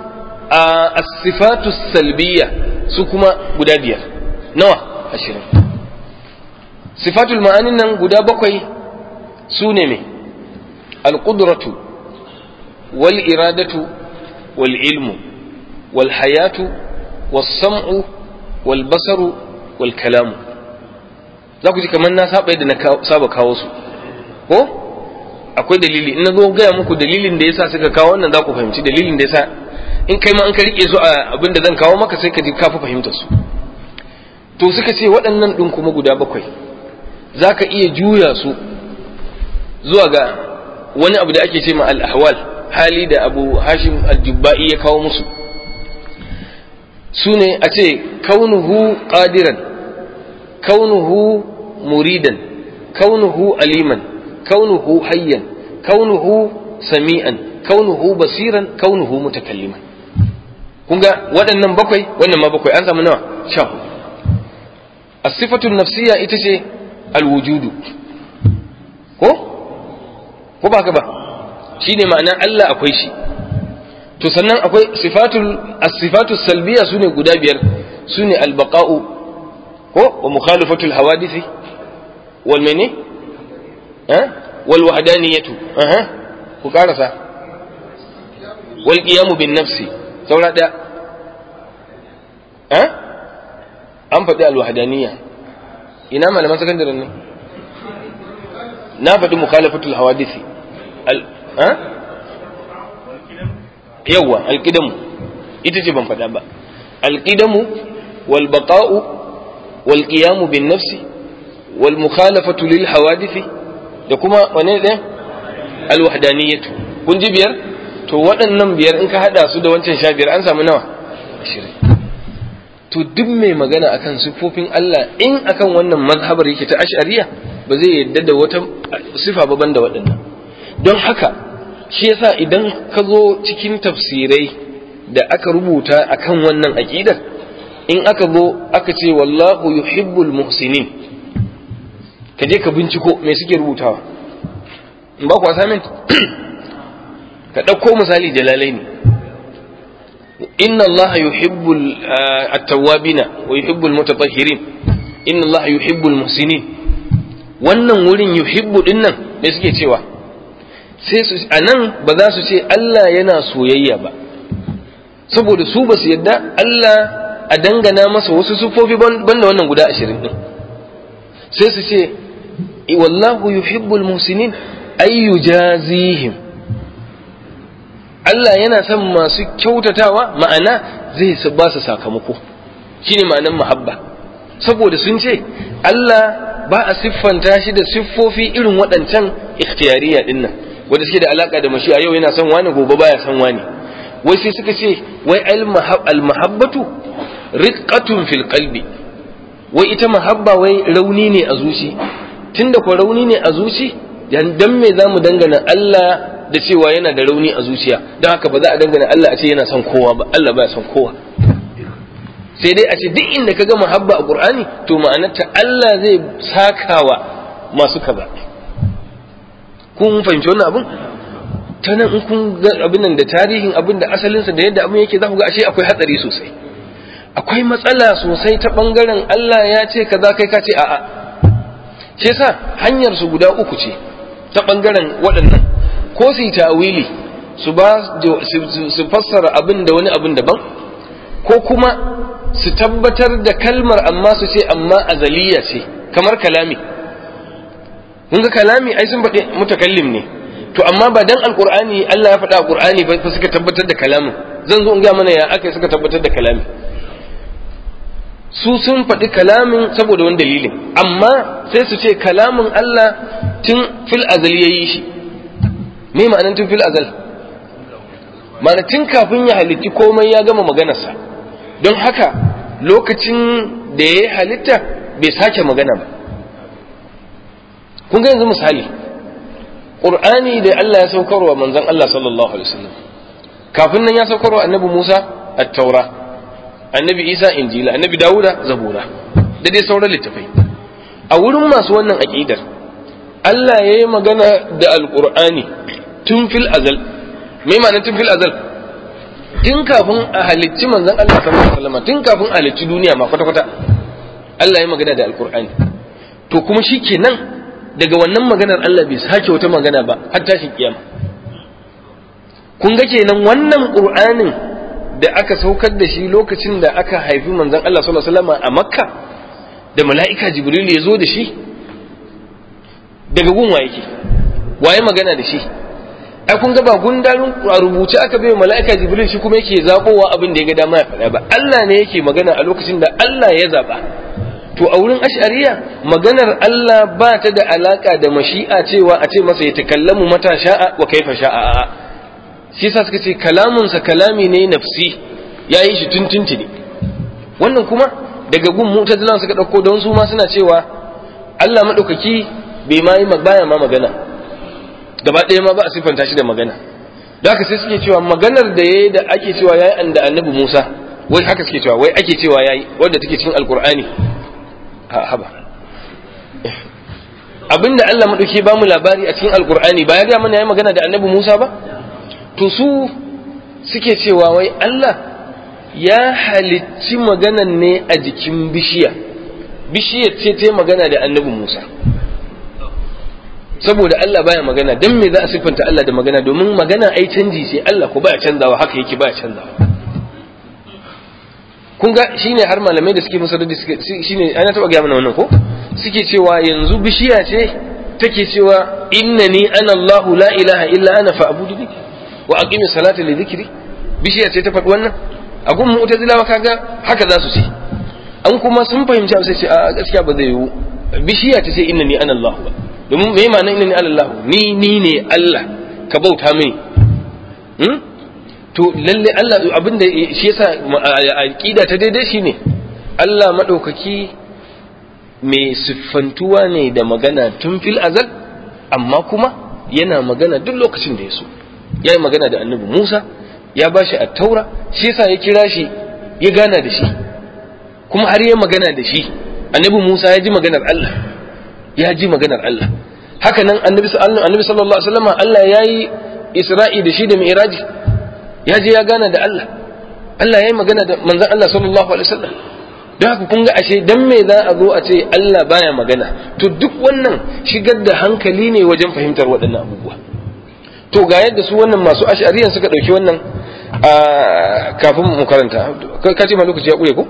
asifatu salbiya su kuma guda biyar nawa ashirin sifatul ma'anin nan guda bakwai su ne mai alƙudratu wal iradatu wal ilmu wal hayatu wal sam'u wal basaru wal kalamu za ku ji kamar na saba yadda na saba kawo su ko akwai dalili in na zo gaya muku dalilin da yasa suka kawo wannan za ku fahimci dalilin da yasa in kai ma an ka rike su a abin da zan kawo maka sai ka ji ka fi fahimtar su to suka ce waɗannan ɗin kuma guda bakwai za ka iya juya su zuwa ga wani abu da ake ce ma al-ahwal hali da abu hashim al-jubba'i ya kawo musu su ne a ce kaunuhu qadiran kaunuhu muridan kaunuhu aliman kaunuhu hayyan kaunuhu sami'an kaunuhu basiran kaunuhu mutakalliman kun ga waɗannan bakwai wannan ma bakwai an samu nawa sha as-sifatu nafsiyya ita ce al-wujudu ko ko ba ka ba shine ma'ana Allah akwai shi to sannan akwai sifatul as-sifatu salbiya sune guda biyar sune al-baqa'u ko wa mukhalifatul hawadisi wal mene eh wal wahdaniyatu aha ku karasa wal qiyamu bin nafsi saura daya eh an faɗi al wahdaniyya ina malaman sakandaren ne na faɗi mukhalifatul hawadisi al eh yawa alƙidamu ita ce ban faɗa ba alƙidamu wal baqa'u wal qiyamu bin nafsi wal mukhalafatu lil hawadisi da kuma wane ɗaya al wahdaniyatu kun ji biyar to waɗannan biyar in ka hada su da wancan sha biyar an samu nawa ashirin to duk mai magana akan siffofin Allah in akan wannan mazhabar yake ta ash'ariya ba zai yadda da wata sifa ba banda waɗannan don haka shi yasa idan ka zo cikin tafsirai da aka rubuta akan wannan aqidar in aka zo aka ce wallahu yuhibbul muhsinin ka je ka binciko me suke rubutawa in ba ku assignment ka ɗauko misali jalalai ne inna allaha yuhibbul at-tawwabina wa yuhibbul mutatahhirin inna allaha yuhibbul muhsinin wannan wurin yuhibbu dinnan me suke cewa sai su a nan ba za su ce Allah yana soyayya ba saboda su ba su yadda Allah a dangana masa wasu sufofi banda wannan guda ashirin din sai su ce wallahu yuhibbul muhsinin ay yujazihim Allah yana son masu kyautatawa ma'ana zai ba su sakamako shine ma'anan mahabba saboda sun ce Allah ba a siffanta shi da siffofi irin waɗancan ikhtiyariya dinnan wanda suke da alaka da mashi a yau yana son wani gobe baya son wani wai sai suka ce wai al-mahabbatu riqqatun fil qalbi wai ita mahabba wai rauni ne a zuci tunda ko rauni ne a zuci dan me zamu dangana Allah da cewa yana da rauni a zuciya don haka ba za a dangana Allah a ce yana son kowa ba Allah baya son kowa sai dai a ce duk inda ka ga mahabba a Qur'ani to ma'anarta Allah zai sakawa masu kaza kun fahimci wannan abin ta nan in kun ga abin nan da tarihin abin da asalinsa da yadda abin yake za ku ga ashe akwai hatsari sosai akwai matsala sosai ta bangaren Allah ya ce kaza kai ka ce a'a shi yasa hanyar su guda uku ce ta bangaren waɗannan ko su yi ta'awili su ba su fassara abin da wani abin daban ko kuma su tabbatar da kalmar amma su ce amma azaliya ce kamar kalami kun ga kalami ai sun faɗi mutakallim ne to amma ba dan alqur'ani Allah ya faɗa a qur'ani ba suka tabbatar da kalamin zan zo in ga mana ya aka suka tabbatar da kalamin su sun faɗi kalamin saboda wani dalilin amma sai su ce kalamin Allah tun fil azal yayi shi me ma'anar tun fil azal ma'ana tun kafin ya halitti komai ya gama maganarsa don haka lokacin da ya halitta bai sake magana ba kun ga yanzu misali ƙur'ani da Allah ya saukarwa manzon Allah sallallahu alaihi wasallam kafin nan ya saukarwa annabi Musa at-taura annabi Isa injila annabi Dawuda zabura da dai sauran littafai a wurin masu wannan aqidar Allah ya yi magana da alƙur'ani tun fil azal me ma'anar tun fil azal tun kafin a halicci manzon Allah sallallahu alaihi wasallam tun kafin a halicci duniya ma kwata kwata Allah ya magana da alqur'ani to kuma shikenan daga wannan maganar Allah bai sake wata magana ba har tashin kiyama kun ga kenan wannan qur'anin da aka saukar da shi lokacin da aka haifi manzon Allah sallallahu alaihi wasallam a Makka da mala'ika jibril ya zo da shi daga gun yake waye magana da shi ai kun ga ba gundarin a rubuce aka bai mala'ika jibril shi kuma yake zabowa abin da ya ga dama ya faɗa ba Allah ne yake magana a lokacin da Allah ya zaba to a wurin ash'ariya maganar Allah ba ta da alaka da mashi'a cewa a ce masa ya takallamu mata sha'a wa kaifa sha'a a'a shi yasa suka ce kalamunsa kalami ne nafsi yayi shi tuntunti ne wannan kuma daga gun mu'tazilan suka dauko don su ma suna cewa Allah madaukaki bai ma yi baya ma magana gaba ɗaya ma ba a siffanta shi da magana da haka sai suke cewa maganar da yayi da ake cewa yayi da annabi Musa wai haka suke cewa wai ake cewa yayi wanda take cikin alqur'ani haba abinda Allah madauki ba mu labari a cikin alqur'ani ba ya ga mana yayi magana da annabi Musa ba to su suke cewa wai Allah ya halicci maganan ne a jikin bishiya bishiyar ce ta magana da annabi Musa saboda Allah baya magana dan me za a siffanta Allah da magana domin magana ai canji sai Allah ko baya canzawa haka yake baya canzawa kun ga shine har malamai da suke musa da shine ana taba ga mana wannan ko suke cewa yanzu bishiya ce take cewa innani ana Allah la ilaha illa ana fa'buduni wa aqimi salata li dhikri bishiya ce ta faɗi wannan a gun mu'tazilawa kaga haka za su ce an kuma sun fahimci sai ce a gaskiya ba zai yiwu bishiya ta ce innani ana Allah ba domin me ma'anar innani ana Allah ni ni ne Allah ka bauta mini to lalle Allah abinda shi yasa aqida ta daidai shine Allah madaukaki mai siffantuwa ne da magana tun fil azal amma kuma yana magana duk lokacin da ya so ya yi magana da annabi Musa ya ba shi taura shi yasa ya kira shi ya gana da shi kuma har ya magana da shi annabi Musa ya ji maganar Allah ya ji maganar Allah haka nan annabi sallallahu alaihi wasallam Allah ya yi Isra'i da shi da Mi'raji ya je ya gana da Allah Allah ya yi magana da manzon Allah sallallahu alaihi wasallam don haka kun ga ashe dan me za a zo a ce Allah baya magana to duk wannan shigar da hankali ne wajen fahimtar waɗannan abubuwa to ga yadda su wannan masu ash'ariyan suka ɗauki wannan kafin mu karanta ka ce ma lokaci ya ƙure ko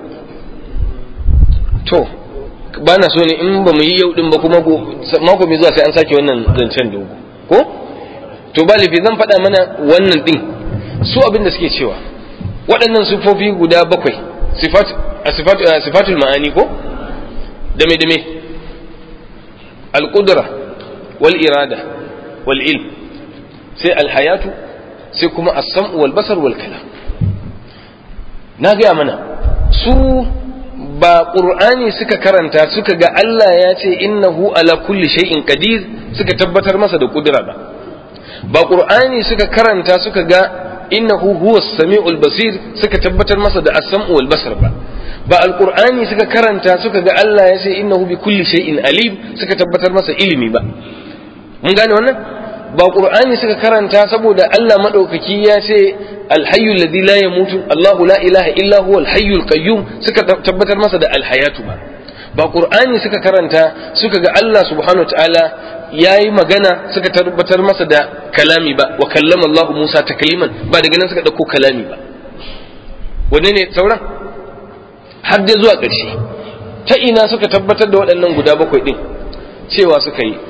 to ba na so ne in ba mu yi yau din ba kuma mako mai zuwa sai an sake wannan zancen dogo ko to ba lafi zan faɗa mana wannan ɗin su abin da suke cewa waɗannan sifofi guda bakwai sifatul ma'ani ko dame dame al-qudra wal irada wal ilm sai al-hayatu sai kuma as-sam'u wal basar wal kalam na gaya mana su ba qur'ani suka karanta suka ga Allah ya ce innahu ala kulli shay'in qadir suka tabbatar masa da kudura ba ba qur'ani suka karanta suka ga innahu huwa as-sami'ul basir suka tabbatar masa da as-sam'u wal basar ba ba alqur'ani suka karanta suka ga Allah ya ce innahu bi kulli shay'in alim suka tabbatar masa ilimi ba mun gane wannan ba qur'ani suka karanta saboda Allah madaukaki ya ce alhayyul ladhi la yamutu Allahu la ilaha illa huwa alhayyul qayyum suka tabbatar masa da alhayatu ba ba qur'ani suka karanta suka ga Allah subhanahu wataala yayi magana suka tabbatar masa da kalami ba wa kallama Allah Musa takliman ba daga nan suka dauko kalami ba wanne ne sauran har dai zuwa ƙarshe ta ina suka tabbatar da waɗannan guda bakwai din cewa suka yi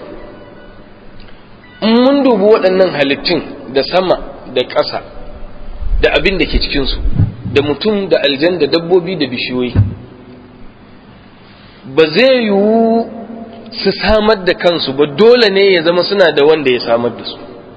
in mun dubi waɗannan halittun da sama da ƙasa da abin da ke cikinsu da mutum da aljan da dabbobi da bishiyoyi ba zai yiwu su samar da kansu ba dole ne ya zama suna da wanda ya samar da su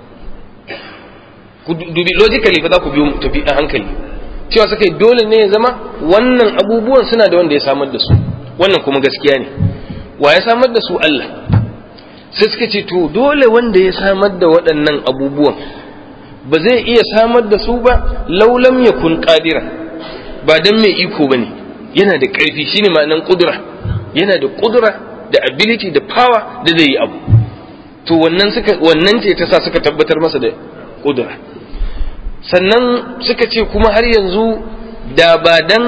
dubi logically fa za ku biyo tafi a hankali cewa suka yi dole ne ya zama wannan abubuwan suna da wanda ya samar da su wannan kuma gaskiya ne wa ya samar da su Allah sai suka ce to dole wanda ya samar da waɗannan abubuwan ba zai iya samar da su ba laulam ya kun ƙadira ba don mai iko ba ne yana da ƙarfi shine ma'anan ƙudura yana da ƙudura da ability da power da zai yi abu to wannan suka wannan ce ta sa suka tabbatar masa da ƙudura sannan suka ce kuma har yanzu da ba dan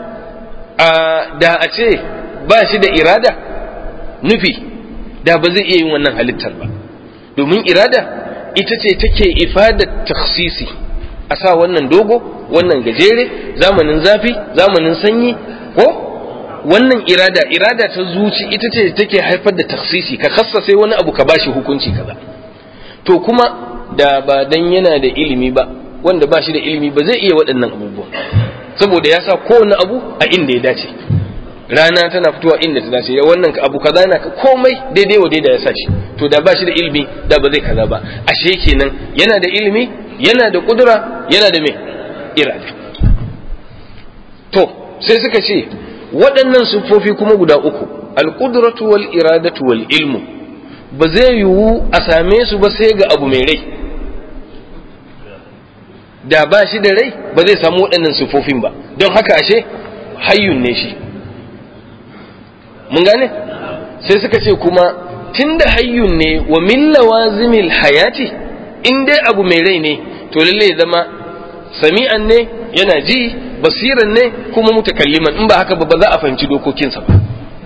da a ce ba shi da irada nufi da ba zai iya yin wannan halittar ba domin irada ita ce take ifadar taksisi a sa wannan dogo wannan gajere zamanin zafi zamanin sanyi ko wannan irada irada ta zuci ita ce take haifar da taksisi ka sai wani abu ka bashi hukunci kaza to kuma da ba dan yana da ilimi ba wanda ba shi da ilimi ba zai iya waɗannan abubuwan saboda ya sa kowane abu a inda ya dace rana tana fitowa inda ta dace wannan abu kaza na komai daidai wa daidai ya sa shi to da ba shi da ilimi da ba zai kaza ba ashe kenan yana da ilimi yana da kudura yana da me irada to sai suka ce waɗannan siffofi kuma guda uku al-qudratu wal iradatu wal ilmu ba zai yiwu a same su ba sai ga abu mai rai da ba shi da rai ba zai samu waɗannan siffofin ba don haka ashe hayyun ne shi mun gane sai suka ce kuma tunda hayyun ne wa min lawazimil hayati in dai abu mai rai ne to lalle zama sami'an ne yana ji basiran ne kuma mutakalliman in ba haka ba ba za a fahimci dokokinsa ba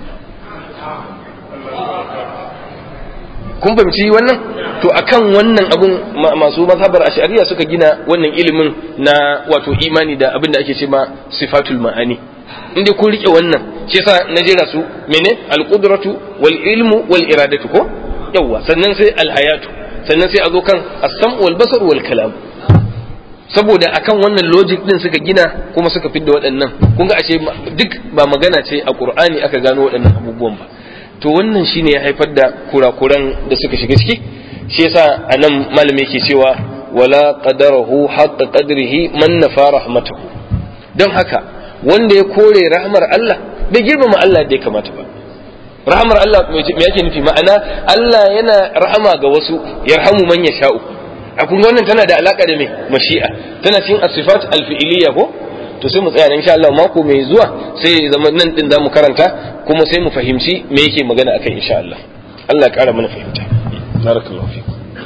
kun fahimci wannan to akan wannan abun masu mazhabar ash'ariya suka gina wannan ilimin na wato imani da abin da ake ce ma sifatul ma'ani in dai kun rike wannan shi yasa na jera su mene alqudratu wal ilmu wal iradatu ko yawa sannan sai alhayatu sannan sai a zo kan as-sam wal basar wal kalam saboda akan wannan logic din suka gina kuma suka fidda waɗannan kun ga ashe duk ba magana ce a qur'ani aka gano waɗannan abubuwan ba to wannan shine ya haifar da kurakuran da suka shiga ciki shi yasa anan malami yake cewa wala qadarahu haqqa qadrihi man nafa rahmatahu don haka wanda ya kore rahmar Allah bai girmama Allah da ya kamata ba rahmar Allah me yake nufi ma'ana Allah yana rahama ga wasu yarhamu man yasha'u a kun wannan tana da alaka da me mashi'a tana cikin as-sifat al-fi'liyya ko to sai mu tsaya nan insha Allah mako mai zuwa sai zama nan din zamu karanta kuma sai mu fahimci me yake magana akan insha Allah Allah ya kara mana fahimta barakallahu fiku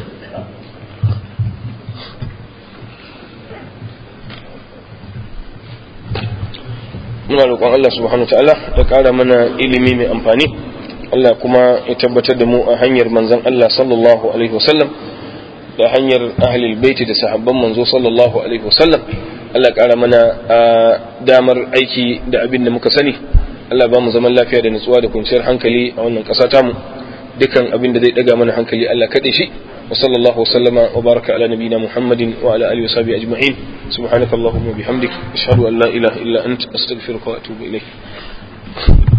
muna roƙon Allah subhanahu ta'ala ya ƙara mana ilimi mai amfani Allah kuma ya tabbatar da mu a hanyar manzon Allah sallallahu alaihi wasallam da hanyar ahlul baiti da sahabban manzo sallallahu alaihi wasallam Allah ƙara mana damar aiki da abin da muka sani Allah ba mu zaman lafiya da nutsuwa da kwanciyar hankali a wannan ƙasa tamu dukan abin da zai daga mana hankali Allah kaɗe shi wa sallallahu wa sallama wa baraka ala nabiyina Muhammadin wa ala alihi wa sahbihi ajma'in subhanakallahumma bihamdik ashhadu an la ilaha illa anta astaghfiruka wa atubu ilayk